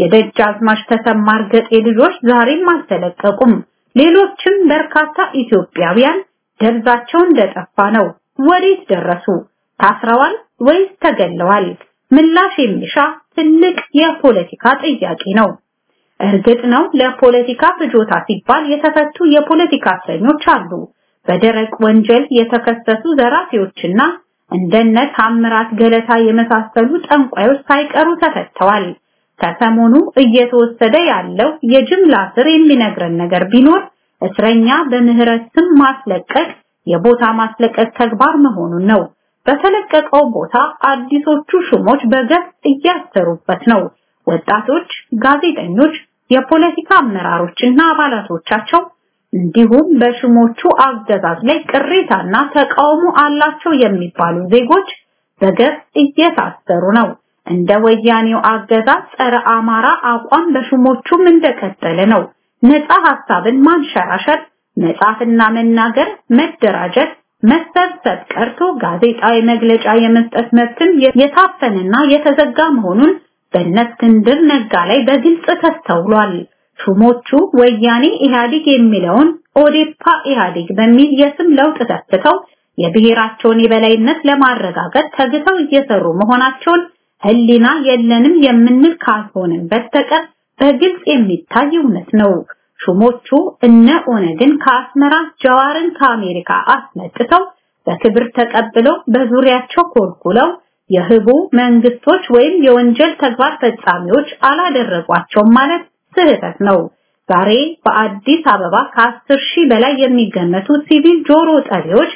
Speaker 4: የደጃዝማች ተሰማ እርገጤ ልጆች ዛሬም አልተለቀቁም። ሌሎችም በርካታ ኢትዮጵያውያን ደብዛቸው እንደጠፋ ነው። ወዴት ደረሱ? ታስረዋል ወይስ ተገለዋል? ምላሽ የሚሻ ትልቅ የፖለቲካ ጥያቄ ነው። እርግጥ ነው ለፖለቲካ ፍጆታ ሲባል የተፈቱ የፖለቲካ እስረኞች አሉ። በደረቅ ወንጀል የተከሰሱ ዘራፊዎችና እንደነ ታምራት ገለታ የመሳሰሉ ጠንቋዮች ሳይቀሩ ተፈተዋል። ከሰሞኑ እየተወሰደ ያለው የጅምላ ስር የሚነግረን ነገር ቢኖር እስረኛ በምህረት ስም ማስለቀቅ የቦታ ማስለቀቅ ተግባር መሆኑን ነው። በተለቀቀው ቦታ አዲሶቹ ሹሞች በገፍ እያሰሩበት ነው። ወጣቶች፣ ጋዜጠኞች፣ የፖለቲካ አመራሮችና አባላቶቻቸው እንዲሁም በሹሞቹ አገዛዝ ላይ ቅሬታና ተቃውሞ አላቸው የሚባሉ ዜጎች በገፍ እየታሰሩ ነው። እንደ ወያኔው አገዛዝ ጸረ አማራ አቋም በሹሞቹም እንደቀጠለ ነው። ነፃ ሐሳብን ማንሸራሸር፣ መጻፍና መናገር፣ መደራጀት፣ መሰብሰብ ቀርቶ ጋዜጣዊ መግለጫ የመስጠት መብትም የታፈነና የተዘጋ መሆኑን በእነ እስክንድር ነጋ ላይ በግልጽ ተስተውሏል። ሹሞቹ ወያኔ ኢህአዴግ የሚለውን ኦዴፓ ኢህአዴግ በሚል የስም ለውጥ ተስተው የብሔራቸውን የበላይነት ለማረጋገጥ ተግተው እየሰሩ መሆናቸውን ህሊና የለንም የምንል ካልሆንን በስተቀር በግልጽ የሚታይ እውነት ነው። ሹሞቹ እነ ኦነግን ከአስመራ ጀዋርን ከአሜሪካ አስመጥተው በክብር ተቀብለው በዙሪያቸው ኮልኩለው የህቡ መንግስቶች ወይም የወንጀል ተግባር ፈጻሚዎች አላደረጓቸውም ማለት ስህተት ነው። ዛሬ በአዲስ አበባ ከአስር ሺህ በላይ የሚገመቱ ሲቪል ጆሮ ጠቢዎች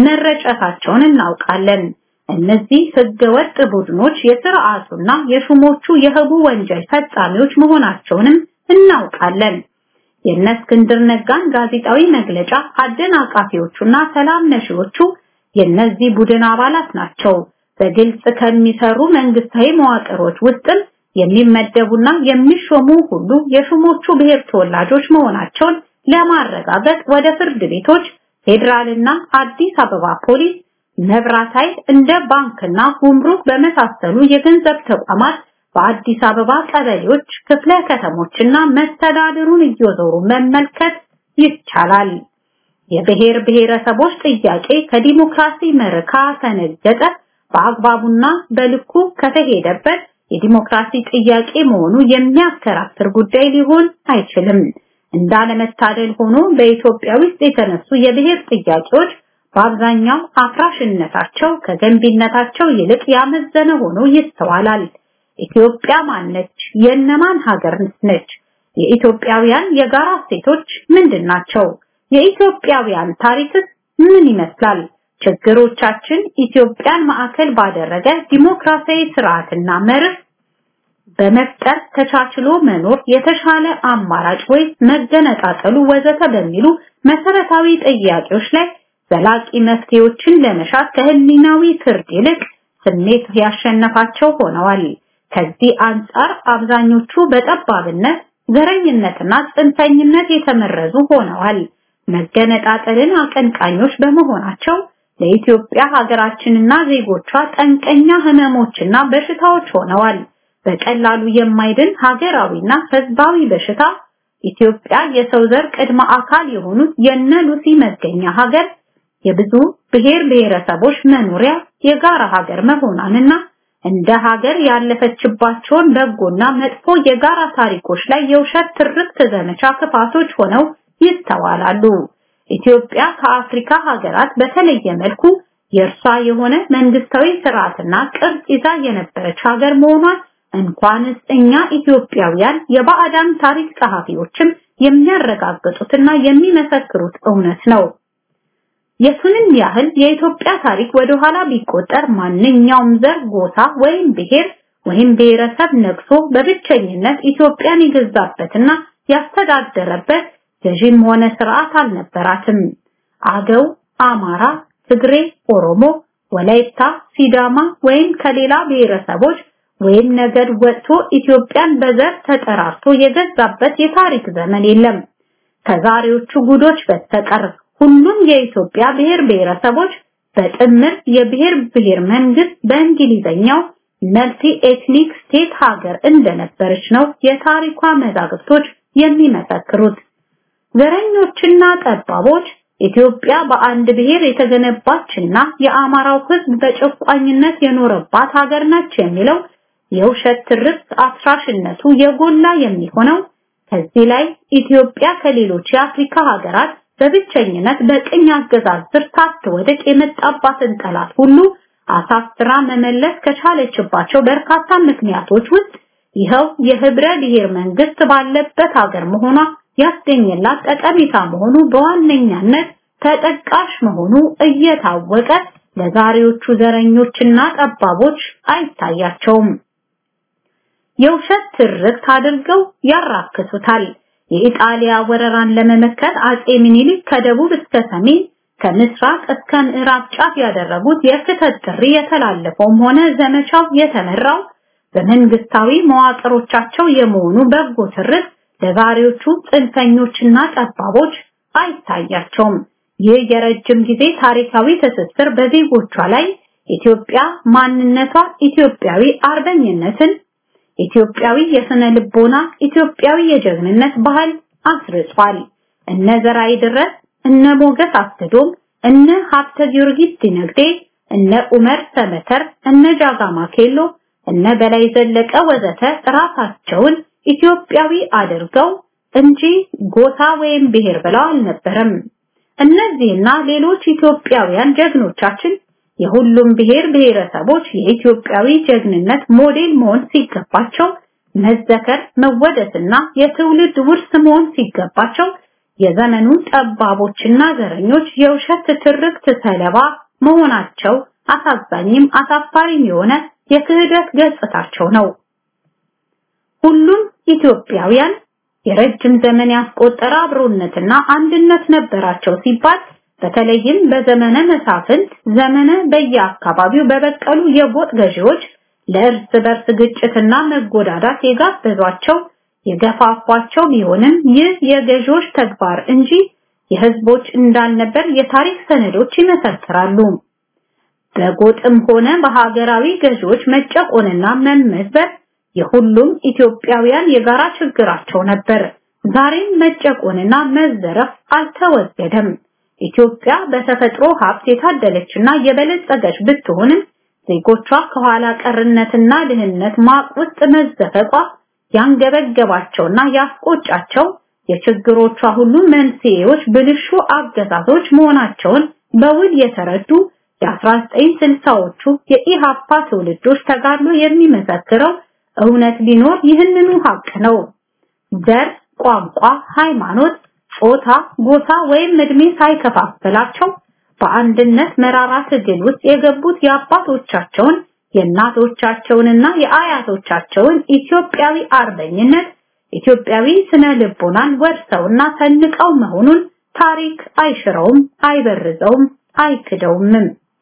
Speaker 4: መረጨታቸውን እናውቃለን። እነዚህ ህገወጥ ቡድኖች የስርዓቱና የሹሞቹ የህቡ ወንጀል ፈጻሚዎች መሆናቸውንም እናውቃለን። የእነ እስክንድር ነጋን ጋዜጣዊ መግለጫ አደናቃፊዎቹና ሰላም ነሺዎቹ የእነዚህ ቡድን አባላት ናቸው። በግልጽ ከሚሰሩ መንግስታዊ መዋቅሮች ውስጥም የሚመደቡና የሚሾሙ ሁሉ የሹሞቹ ብሔር ተወላጆች መሆናቸውን ለማረጋገጥ ወደ ፍርድ ቤቶች፣ ፌዴራልና አዲስ አበባ ፖሊስ፣ መብራት ኃይል እንደ ባንክና ጉምሩክ በመሳሰሉ የገንዘብ ተቋማት በአዲስ አበባ ቀበሌዎች፣ ክፍለ ከተሞችና መስተዳድሩን እየዞሩ መመልከት ይቻላል። የብሔር ብሔረሰቦች ጥያቄ ከዲሞክራሲ መርካ ተነገጠ በአግባቡና በልኩ ከተሄደበት የዲሞክራሲ ጥያቄ መሆኑ የሚያከራክር ጉዳይ ሊሆን አይችልም። እንዳለመታደል ሆኖ በኢትዮጵያ ውስጥ የተነሱ የብሔር ጥያቄዎች በአብዛኛው አፍራሽነታቸው ከገንቢነታቸው ይልቅ ያመዘነ ሆኖ ይስተዋላል። ኢትዮጵያ ማነች? የእነማን ሀገር ነች? የኢትዮጵያውያን የጋራ እሴቶች ምንድን ናቸው? የኢትዮጵያውያን ታሪክስ ምን ይመስላል? ችግሮቻችን ኢትዮጵያን ማዕከል ባደረገ ዲሞክራሲያዊ ስርዓትና መርህ በመፍጠር ተቻችሎ መኖር የተሻለ አማራጭ ወይ መገነጣጠሉ ወዘተ በሚሉ መሰረታዊ ጥያቄዎች ላይ ዘላቂ መፍትሄዎችን ለመሻት ከህሊናዊ ፍርድ ይልቅ ስሜት ያሸነፋቸው ሆነዋል። ከዚህ አንጻር አብዛኞቹ በጠባብነት ዘረኝነትና ጽንፈኝነት የተመረዙ ሆነዋል። መገነጣጠልን አቀንቃኞች በመሆናቸው ለኢትዮጵያ ሀገራችንና ዜጎቿ ጠንቀኛ ህመሞችና በሽታዎች ሆነዋል። በቀላሉ የማይድን ሀገራዊና ህዝባዊ በሽታ ኢትዮጵያ የሰው ዘር ቅድመ አካል የሆኑት የነ ሉሲ መገኛ ሀገር የብዙ ብሔር ብሔረሰቦች መኖሪያ የጋራ ሀገር መሆኗንና እንደ ሀገር ያለፈችባቸውን በጎና መጥፎ የጋራ ታሪኮች ላይ የውሸት ትርክት ዘመቻ ክፋቶች ሆነው ይስተዋላሉ። ኢትዮጵያ ከአፍሪካ ሀገራት በተለየ መልኩ የእርሷ የሆነ መንግስታዊ ስርዓትና ቅርጽ ይዛ የነበረች ሀገር መሆኗን እንኳንስ እኛ ኢትዮጵያውያን የባዕዳን ታሪክ ጸሐፊዎችም የሚያረጋግጡትና የሚመሰክሩት እውነት ነው። የቱንም ያህል የኢትዮጵያ ታሪክ ወደ ኋላ ቢቆጠር ማንኛውም ዘር፣ ጎሳ ወይም ብሔር ወይም ብሔረሰብ ነግሶ በብቸኝነት ኢትዮጵያን የገዛበትና ያስተዳደረበት ገዥም ሆነ ስርዓት አልነበራትም። አገው፣ አማራ፣ ትግሬ፣ ኦሮሞ፣ ወላይታ፣ ሲዳማ ወይም ከሌላ ብሔረሰቦች ወይም ነገድ ወጥቶ ኢትዮጵያን በዘር ተጠራርቶ የገዛበት የታሪክ ዘመን የለም። ከዛሬዎቹ ጉዶች በስተቀር ሁሉም የኢትዮጵያ ብሔር ብሔረሰቦች በጥምር የብሔር ብሔር መንግስት በእንግሊዘኛው መልቲ ኤትኒክ ስቴት ሀገር እንደነበረች ነው የታሪኳ መዛግብቶች የሚመሰክሩት። ዘረኞችና ጠባቦች ኢትዮጵያ በአንድ ብሔር የተገነባችና የአማራው ሕዝብ በጨቋኝነት የኖረባት ሀገር ነች የሚለው የውሸት ትርክት አፍራሽነቱ የጎላ የሚሆነው ከዚህ ላይ ኢትዮጵያ ከሌሎች የአፍሪካ ሀገራት በብቸኝነት በቅኝ አገዛዝ ስር ሳትወድቅ የመጣባትን ጠላት ሁሉ አሳፍራ መመለስ ከቻለችባቸው በርካታ ምክንያቶች ውስጥ ይኸው የህብረ ብሔር መንግስት ባለበት ሀገር መሆኗ ያስገኘላት ጠቀሜታ መሆኑ በዋነኛነት ተጠቃሽ መሆኑ እየታወቀ ለዛሬዎቹ ዘረኞችና ጠባቦች አይታያቸውም። የውሸት ትርክት አድርገው ያራክሱታል። የኢጣሊያ ወረራን ለመመከት አጼ ምኒልክ ከደቡብ እስከ ሰሜን ከምስራቅ እስከ ምዕራብ ጫፍ ያደረጉት የክተት ጥሪ የተላለፈውም ሆነ ዘመቻው የተመራው በመንግስታዊ መዋቅሮቻቸው የመሆኑ በጎ ትርክት ለዛሬዎቹ ጽንፈኞችና ጠባቦች አይታያቸውም። ይህ የረጅም ጊዜ ታሪካዊ ትስስር በዜጎቿ ላይ ኢትዮጵያ ማንነቷ ኢትዮጵያዊ አርበኝነትን ኢትዮጵያዊ የስነ ልቦና ኢትዮጵያዊ የጀግንነት ባህል አስርጿል። እነ ዘርአይ ድረስ፣ እነ ሞገስ አስገዶም፣ እነ ሀብተ ጊዮርጊስ ዲነግዴ፣ እነ ኡመር ሰመተር፣ እነ ጃጋማ ኬሎ፣ እነ በላይ ዘለቀ ወዘተ ራሳቸውን ኢትዮጵያዊ አድርገው እንጂ ጎሳ ወይም ብሔር ብለው አልነበረም። እነዚህና ሌሎች ኢትዮጵያውያን ጀግኖቻችን የሁሉም ብሔር ብሔረሰቦች የኢትዮጵያዊ ጀግንነት ሞዴል መሆን ሲገባቸው መዘከር መወደስና የትውልድ ውርስ መሆን ሲገባቸው የዘመኑ ጠባቦችና ዘረኞች የውሸት ትርክት ሰለባ መሆናቸው አሳዛኝም አሳፋሪም የሆነ የክህደት ገጽታቸው ነው። ሁሉም ኢትዮጵያውያን የረጅም ዘመን ያስቆጠረ አብሮነትና አንድነት ነበራቸው ሲባል በተለይም በዘመነ መሳፍንት ዘመነ በየአካባቢው በበቀሉ የጎጥ ገዢዎች ለእርስ በርስ ግጭትና መጎዳዳት የጋበዟቸው የገፋፏቸው ቢሆንም ይህ የገዢዎች ተግባር እንጂ የህዝቦች እንዳልነበር የታሪክ ሰነዶች ይመሰክራሉ። በጎጥም ሆነ በሀገራዊ ገዢዎች መጨቆንና መመዝበር የሁሉም ኢትዮጵያውያን የጋራ ችግራቸው ነበር። ዛሬም መጨቆንና መዘረፍ አልተወገደም። ኢትዮጵያ በተፈጥሮ ሀብት የታደለችና የበለጸገች ብትሆንም ዜጎቿ ከኋላ ቀርነትና ድህነት ማቅ ውስጥ መዘፈቋ ያንገበገባቸውና ያስቆጫቸው የችግሮቿ ሁሉ መንስኤዎች ብልሹ አገዛዞች መሆናቸውን በውል የተረዱ የ1960ዎቹ የኢሃፓ ትውልዶች ተጋድሎ የሚመሰክረው እውነት ቢኖር ይህንኑ ሀቅ ነው። ዘር፣ ቋንቋ፣ ሃይማኖት፣ ጾታ፣ ጎሳ ወይም እድሜ ሳይከፋፈላቸው በአንድነት መራራ ትግል ውስጥ የገቡት የአባቶቻቸውን የእናቶቻቸውንና የአያቶቻቸውን ኢትዮጵያዊ አርበኝነት ኢትዮጵያዊ ስነ ልቦናን ወርሰውና ሰንቀው መሆኑን ታሪክ አይሽረውም፣ አይበርዘውም፣ አይክደውምም።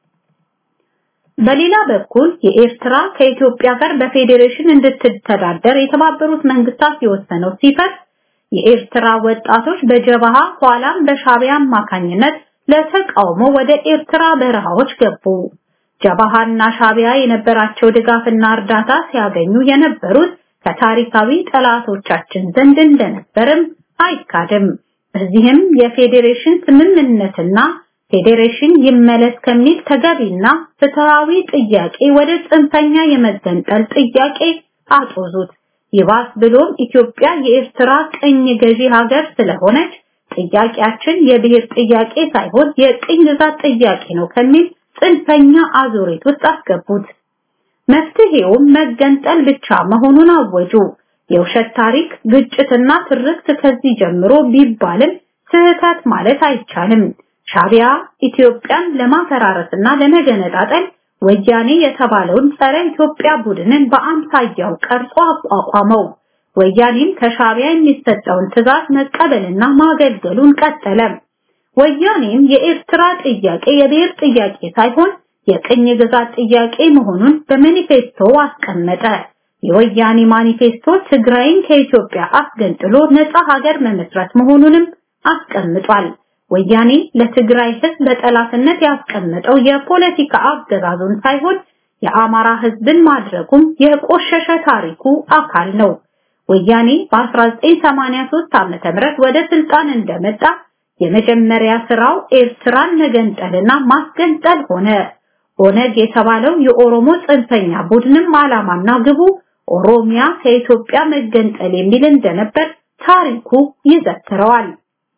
Speaker 4: በሌላ በኩል የኤርትራ ከኢትዮጵያ ጋር በፌዴሬሽን እንድትተዳደር የተባበሩት መንግስታት የወሰነው ሲፈርስ የኤርትራ ወጣቶች በጀበሃ ኋላም በሻቢያ አማካኝነት ለተቃውሞ ወደ ኤርትራ በረሃዎች ገቡ። ጀበሃና ሻቢያ የነበራቸው ድጋፍና እርዳታ ሲያገኙ የነበሩት ከታሪካዊ ጠላቶቻችን ዘንድ እንደነበርም አይካድም። በዚህም የፌዴሬሽን ስምምነትና ፌዴሬሽን ይመለስ ከሚል ተገቢና ፍትሃዊ ጥያቄ ወደ ጽንፈኛ የመገንጠል ጥያቄ አጦዙት። ይባስ ብሎም ኢትዮጵያ የኤርትራ ቅኝ ገዢ ሀገር ስለሆነች ጥያቄያችን የብሔር ጥያቄ ሳይሆን የቅኝ ግዛት ጥያቄ ነው ከሚል ጽንፈኛ አዙሪት ውስጥ አስገቡት። መፍትሄውም መገንጠል ብቻ መሆኑን አወጁ። የውሸት ታሪክ፣ ግጭትና ትርክት ከዚህ ጀምሮ ቢባልም ስህተት ማለት አይቻልም። ሻቢያ ኢትዮጵያን ለማፈራረስና ለመገነጣጠል ወያኔ የተባለውን ጸረ ኢትዮጵያ ቡድንን በአምሳያው ቀርጾ አቋቋመው። ወያኔም ከሻቢያ የሚሰጠውን ትዕዛዝ መቀበልና ማገልገሉን ቀጠለ። ወያኔም የኤርትራ ጥያቄ የብሔር ጥያቄ ሳይሆን የቅኝ ግዛት ጥያቄ መሆኑን በማኒፌስቶ አስቀመጠ። የወያኔ ማኒፌስቶ ትግራይን ከኢትዮጵያ አስገንጥሎ ነፃ ሀገር መመስረት መሆኑንም አስቀምጧል። ወያኔ ለትግራይ ህዝብ በጠላትነት ያስቀመጠው የፖለቲካ አገዛዙን ሳይሆን የአማራ ህዝብን ማድረጉም የቆሸሸ ታሪኩ አካል ነው። ወያኔ በ1983 ዓመተ ምህረት ወደ ስልጣን እንደመጣ የመጀመሪያ ስራው ኤርትራን መገንጠልና ማስገንጠል ሆነ። ኦነግ የተባለው የኦሮሞ ጽንፈኛ ቡድንም ዓላማና ግቡ ኦሮሚያ ከኢትዮጵያ መገንጠል የሚል እንደነበር ታሪኩ ይዘክረዋል።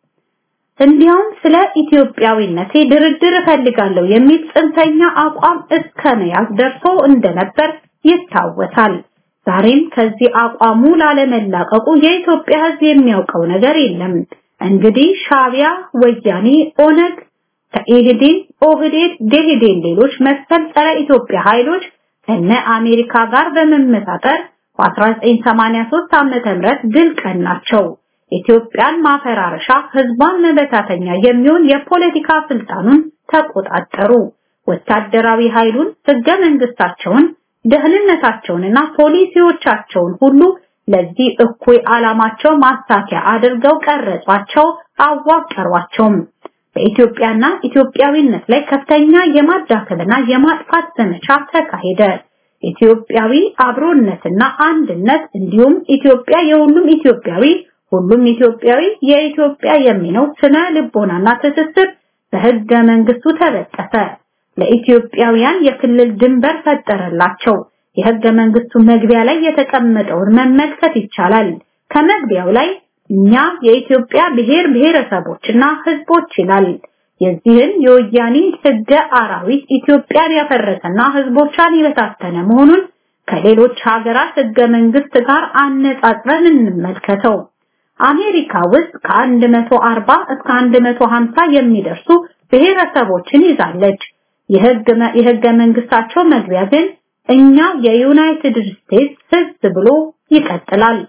Speaker 4: እንዲያውም ስለ ኢትዮጵያዊነቴ ድርድር እፈልጋለሁ የሚል ጽንፈኛ አቋም እስከ መያዝ ደርሶ እንደነበር ይታወሳል። ዛሬም ከዚህ አቋሙ ላለመላቀቁ የኢትዮጵያ ህዝብ የሚያውቀው ነገር የለም። እንግዲህ ሻቢያ፣ ወያኔ፣ ኦነግ፣ ከኢህዴን፣ ኦህዴድ፣ ደኢህዴን ሌሎች መሰል ጸረ ኢትዮጵያ ኃይሎች ከነ አሜሪካ ጋር በመመሳጠር በ1983 ዓመተ ምህረት ድል ቀናቸው። ኢትዮጵያን ማፈራረሻ ህዝቧን መበታተኛ የሚሆን የፖለቲካ ስልጣኑን ተቆጣጠሩ። ወታደራዊ ኃይሉን፣ ህገ መንግስታቸውን፣ ደህንነታቸውንና ፖሊሲዎቻቸውን ሁሉ ለዚህ እኩይ ዓላማቸው ማሳኪያ አድርገው ቀረጿቸው፣ አዋቀሯቸውም። በኢትዮጵያና ኢትዮጵያዊነት ላይ ከፍተኛ የማዳከልና የማጥፋት ዘመቻ ተካሄደ። ኢትዮጵያዊ አብሮነትና አንድነት እንዲሁም ኢትዮጵያ የሁሉም ኢትዮጵያዊ ሁሉም ኢትዮጵያዊ የኢትዮጵያ የሚለው ስነ ልቦናና ትስስር በህገ መንግስቱ ተበጠሰ። ለኢትዮጵያውያን የክልል ድንበር ፈጠረላቸው። የህገ መንግስቱ መግቢያ ላይ የተቀመጠውን መመልከት ይቻላል። ከመግቢያው ላይ እኛ የኢትዮጵያ ብሔር ብሔረሰቦችና ህዝቦች ይላል። የዚህን የወያኔ ህገ አራዊት ኢትዮጵያን ያፈረሰና ህዝቦቿን የበታተነ መሆኑን ከሌሎች ሀገራት ህገ መንግስት ጋር አነጻጽረን እንመልከተው። አሜሪካ ውስጥ ከ140 እስከ 150 የሚደርሱ ብሔረሰቦችን ይዛለች። የህገ መንግስታቸው መግቢያ ግን እኛ የዩናይትድ ስቴትስ ህዝብ ብሎ ይቀጥላል።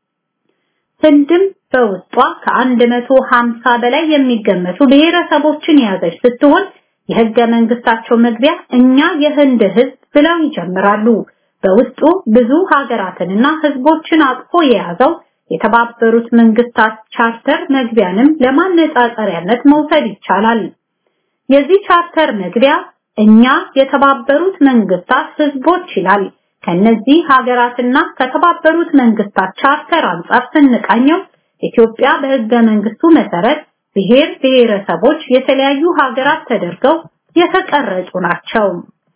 Speaker 4: ህንድም በውስጧ ከ150 በላይ የሚገመቱ ብሔረሰቦችን የያዘች ስትሆን የህገ መንግስታቸው መግቢያ እኛ የህንድ ህዝብ ብለው ይጀምራሉ። በውስጡ ብዙ ሀገራትንና ህዝቦችን አቅፎ የያዘው የተባበሩት መንግስታት ቻርተር መግቢያንም ለማነጻጸሪያነት መውሰድ ይቻላል። የዚህ ቻርተር መግቢያ እኛ የተባበሩት መንግስታት ህዝቦች ይላል። ከነዚህ ሀገራትና ከተባበሩት መንግስታት ቻርተር አንጻር ስንቃኘው ኢትዮጵያ በህገ መንግስቱ መሰረት ብሔር ብሔረሰቦች የተለያዩ ሀገራት ተደርገው የተቀረጹ ናቸው።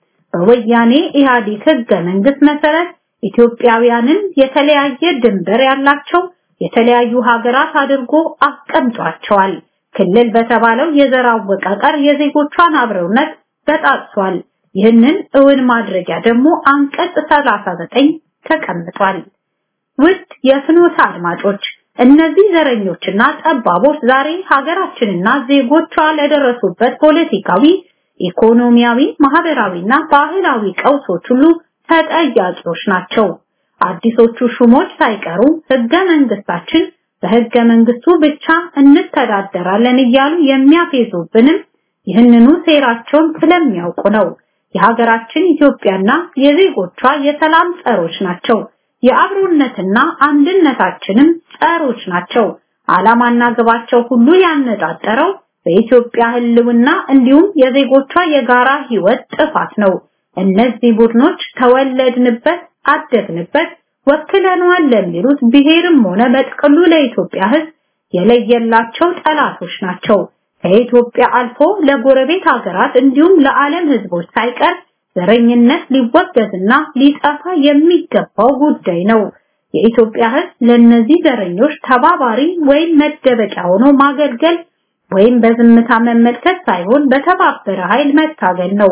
Speaker 4: በወያኔ ኢህአዴግ ህገ መንግስት መሰረት ኢትዮጵያውያንን የተለያየ ድንበር ያላቸው የተለያዩ ሀገራት አድርጎ አስቀምጧቸዋል። ክልል በተባለው የዘር አወቃቀር የዜጎቿን አብረውነት በጣጥሷል። ይህንን እውን ማድረጊያ ደግሞ አንቀጽ 39 ተቀምጧል። ውድ የፍኖተ አድማጮች እነዚህ ዘረኞችና ጠባቦች ዛሬ ሀገራችንና ዜጎቿ ለደረሱበት ፖለቲካዊ፣ ኢኮኖሚያዊ፣ ማህበራዊና ባህላዊ ቀውሶች ሁሉ ተጠያቂዎች ናቸው። አዲሶቹ ሹሞች ሳይቀሩ ህገ መንግስታችን በህገ መንግስቱ ብቻ እንተዳደራለን እያሉ የሚያፌዙብንም ይህንኑ ሴራቸውን ስለሚያውቁ ነው። የሀገራችን ኢትዮጵያና የዜጎቿ የሰላም ጸሮች ናቸው። የአብሮነትና አንድነታችንም ጸሮች ናቸው። ዓላማና ግባቸው ሁሉ ያነጣጠረው በኢትዮጵያ ህልውና እንዲሁም የዜጎቿ የጋራ ህይወት ጥፋት ነው። እነዚህ ቡድኖች ተወለድንበት፣ አደግንበት፣ ወክለነዋል ለሚሉት ብሔርም ሆነ በጥቅሉ ለኢትዮጵያ ህዝብ የለየላቸው ጠላቶች ናቸው። ከኢትዮጵያ አልፎ ለጎረቤት ሀገራት እንዲሁም ለዓለም ህዝቦች ሳይቀር ዘረኝነት ሊወገዝና ሊጠፋ የሚገባው ጉዳይ ነው። የኢትዮጵያ ህዝብ ለነዚህ ዘረኞች ተባባሪ ወይም መደበቂያ ሆኖ ማገልገል ወይም በዝምታ መመልከት ሳይሆን በተባበረ ኃይል መታገል ነው።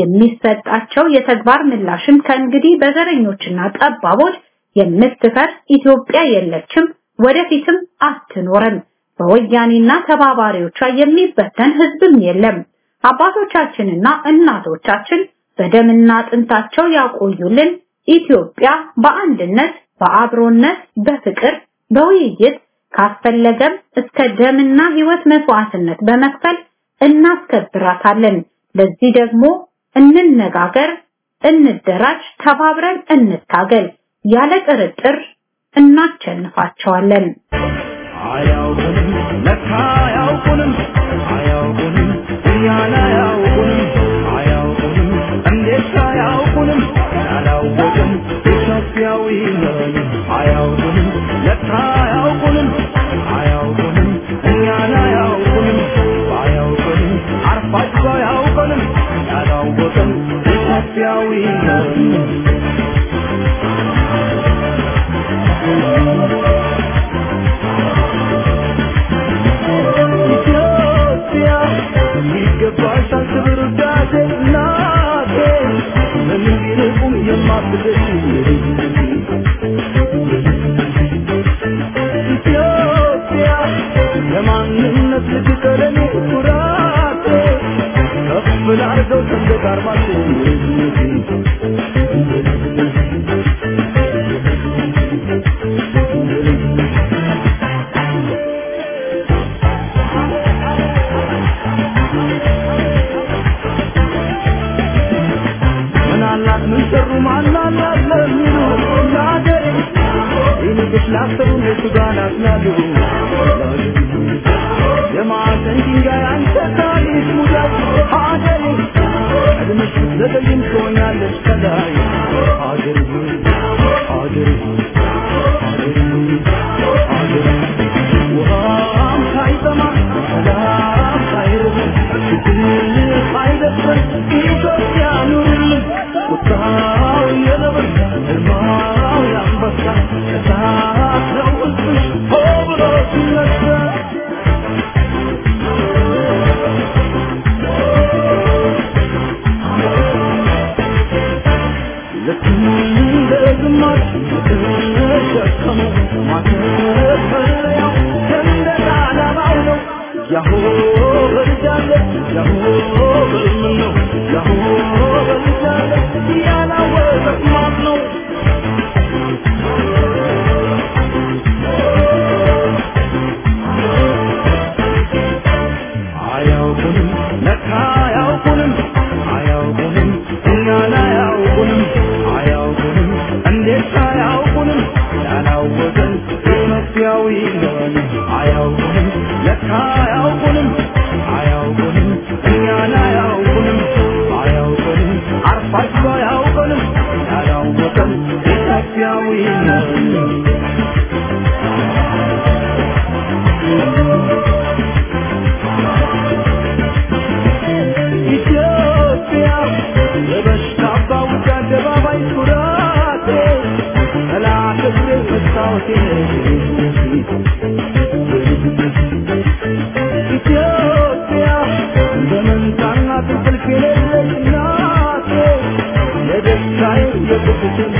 Speaker 4: የሚሰጣቸው የተግባር ምላሽም ከእንግዲህ በዘረኞችና ጠባቦች የምትፈርስ ኢትዮጵያ የለችም፣ ወደፊትም አትኖርም። በወያኔና ተባባሪዎቿ የሚበተን ህዝብም የለም። አባቶቻችንና እናቶቻችን በደምና አጥንታቸው ያቆዩልን ኢትዮጵያ በአንድነት፣ በአብሮነት፣ በፍቅር፣ በውይይት ካስፈለገም እስከ ደምና ህይወት መስዋዕትነት በመክፈል እናስከብራታለን። ለዚህ ደግሞ እንነጋገር፣ እንደራጅ፣ ተባብረን እንታገል። ያለ ጥርጥር እናቸንፋቸዋለን።
Speaker 2: አያውቁንም ለካ አያውቁንም አያውቁንም እኛን አያውቁንም አያውቁንም እንዴት አያውቁንም ያላወቅን ኢትዮጵያዊ ነን አያውቁንም ለካ አያውቁንም አያውቁንም እኛን አያውቁንም አያውቁንም አርፋችሁ አያውቁንም ያላወቅን ኢትዮጵያዊ ነን ኢትዮጵያ ይገባሻል ክብር ውዳሴ እናቴ በምን ቢርቁም የማትደርሺ ኢትዮጵያ ለማንነት ልትቀለኔ ኩራቴ ከፍ ላርገው ሰንደቅ ዓርማችን ምናላት ምን ሰሩ ማናላት ለሚሉ ለአገሬ ይልቅስ ላሰሩ እነሱ ጋር ናትናሉ የማዕዘን ድንጋይ አንተ ታሪክ ሙዳት ሀገሬ ቀድመሽ ብትዘገይም ትሆኛለሽ ከላይ ሀገሬ ሆይ ሀገሬ ሆይ ሀገሬ ሆይ ሀገሬ ውሃም ሳይጠማ ሰላም ሳይርበን ፍትህ ሳይደፍረን ኢትዮጵያ ኑርልን ቁጣው የነብር ሕልማው የአንበሳ እሳት ነው ሕዝብሽ ሆ ብሎ ሲነሳ ልክ እንደ ግማሽ የተሸከመ ማተፈሪያው ሰንደቅ ዓላማው ነው። ያሆ በልጃለ ያሆ በልም ነው ያሆ በልጃለ ያላወቀት ማን ነው? አያውቁንም ለካ አያውቁንም አያውቁንም እኛን አያውቁንም አያውቁንም እንዴት አያውቁንም ያላወቀን ኢትዮጵያዊ ነን አያውቁንም ለካ አያውቁንም አያውቁንም እኛን አያውቁንም አያ ኢትዮጵያዊ ነኝ ኢትዮጵያ በበሽታ ባውጃ አደባባይ ኩራቴ ጠላት እግሬ መስታወቴ ኢትዮጵያ በመንታና ትንቅልፍ የሌለች እናቴ የደስታዬ የቁጭቴ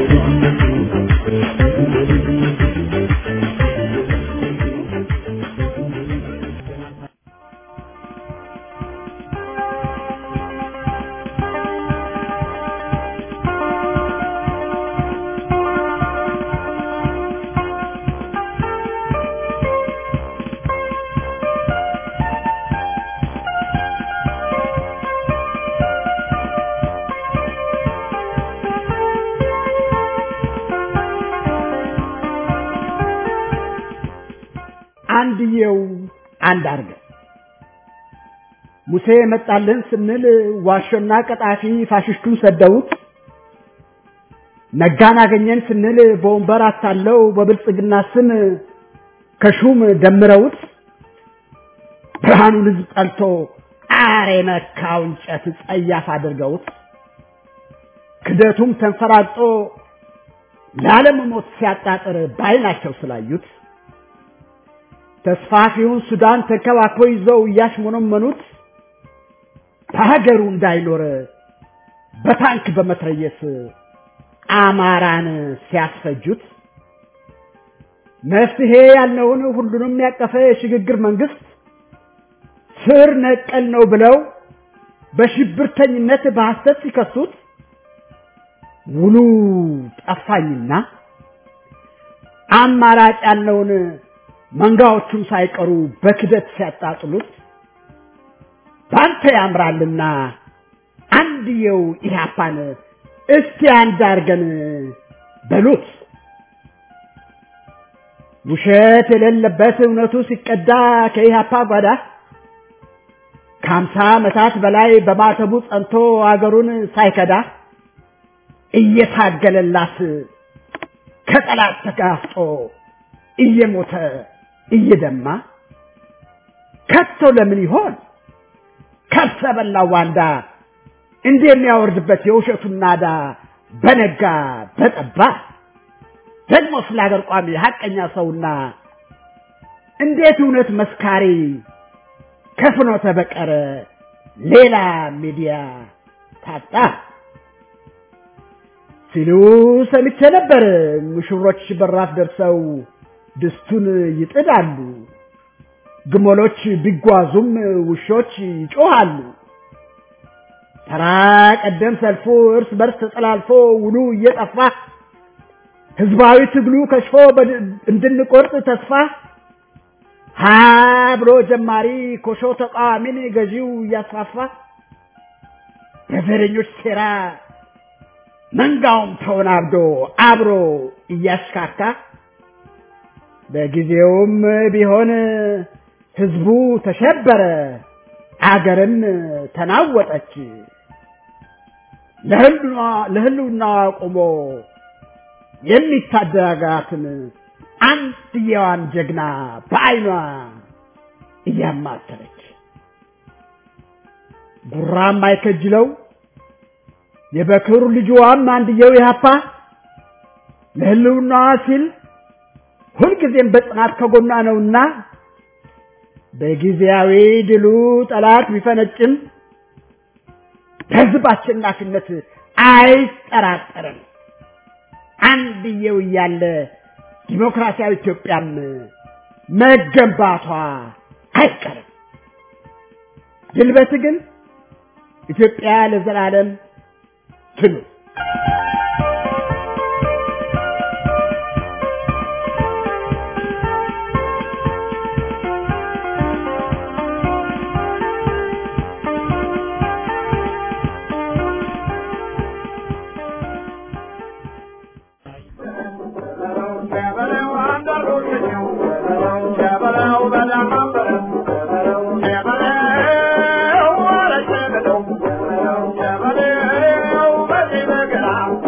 Speaker 5: አንድየው አንድ አርገ ሙሴ መጣልን ስንል ዋሾና ቀጣፊ ፋሽስቱን ሰደውት ነጋን አገኘን ስንል በወንበር አታለው በብልጽግና ስም ከሹም ደምረውት ብርሃኑን ህዝብ ጠልቶ አሬ መካው እንጨት ጸያፍ አድርገውት ክደቱም ተንፈራጦ ለዓለም ሞት ሲያጣጥር ባይናቸው ስላዩት ተስፋፊውን ሱዳን ተንከባክበው ይዘው እያሽሞነመኑት በሀገሩ እንዳይኖር በታንክ በመትረየስ አማራን ሲያስፈጁት መፍትሄ ያልነውን ሁሉንም ያቀፈ የሽግግር መንግስት ስር ነቀል ነው ብለው በሽብርተኝነት በሐሰት ሲከሱት ውሉ ጠፋኝና አማራጭ ያልነውን መንጋዎቹም ሳይቀሩ በክደት ሲያጣጥሉት ባንተ ያምራልና አንድየው ኢህአፓን እስቲ አንድ አርገን በሉት። ውሸት የሌለበት እውነቱ ሲቀዳ ከኢህአፓ ጓዳ ከሀምሳ ዓመታት በላይ በማተቡ ጸንቶ አገሩን ሳይከዳ እየታገለላት ከጠላት ተጋፍጦ እየሞተ እየደማ ከቶ ለምን ይሆን ከብሰ በላው ዋንዳ እንዲህ የሚያወርድበት የውሸቱን ናዳ በነጋ በጠባ ደግሞ ስለ ሀገር ቋሚ ሀቀኛ ሰውና እንዴት እውነት መስካሪ ከፍኖተ በቀረ ሌላ ሚዲያ ታጣ ሲሉ ሰምቼ ነበር። ሙሽሮች በራፍ ደርሰው ድስቱን ይጥዳሉ። ግመሎች ቢጓዙም ውሾች ይጮሃሉ። ተራ ቀደም ሰልፉ እርስ በርስ ተጠላልፎ ውሉ እየጠፋ ህዝባዊ ትግሉ ከሽፎ እንድንቆርጥ ተስፋ ሀ ብሎ ጀማሪ ኮሾ ተቃዋሚን ገዢው እያስፋፋ በዘረኞች ሴራ መንጋውም ተወናብዶ አብሮ እያሽካካ በጊዜውም ቢሆን ህዝቡ ተሸበረ፣ አገርም ተናወጠች። ለህልውናዋ ቆሞ የሚታደጋትን አንድየዋን ጀግና በዓይኗ እያማተረች ጉራም አይከጅለው የበክር ልጅዋም አንድየው ኢህአፓ ለህልውናዋ ሲል ሁልጊዜም በጽናት ከጎኗ ነውና በጊዜያዊ ድሉ ጠላት ቢፈነጭም በህዝብ አሸናፊነት አይጠራጠርም። አንድየው እያለ ዲሞክራሲያዊ ኢትዮጵያም መገንባቷ አይቀርም። ድል በትግል ኢትዮጵያ ለዘላለም ትኑር።
Speaker 2: Thank you.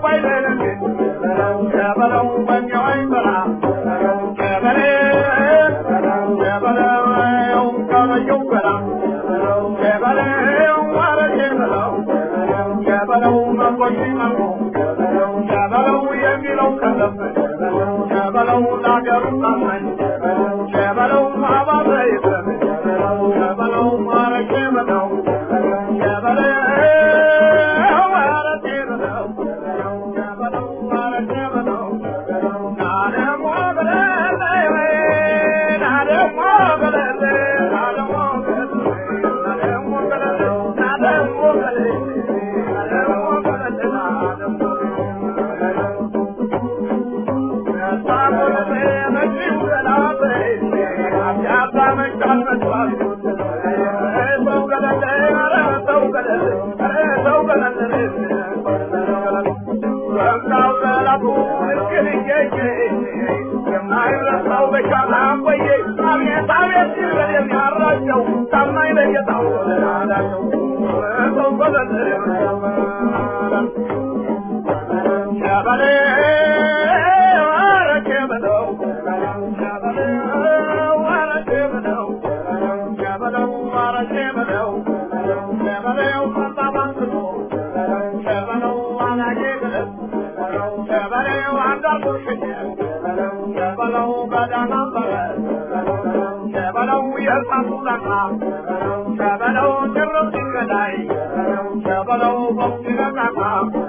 Speaker 6: ሸበለው ጭርም ሲገዳይ ሸበለው ቦክስ ነቃቃ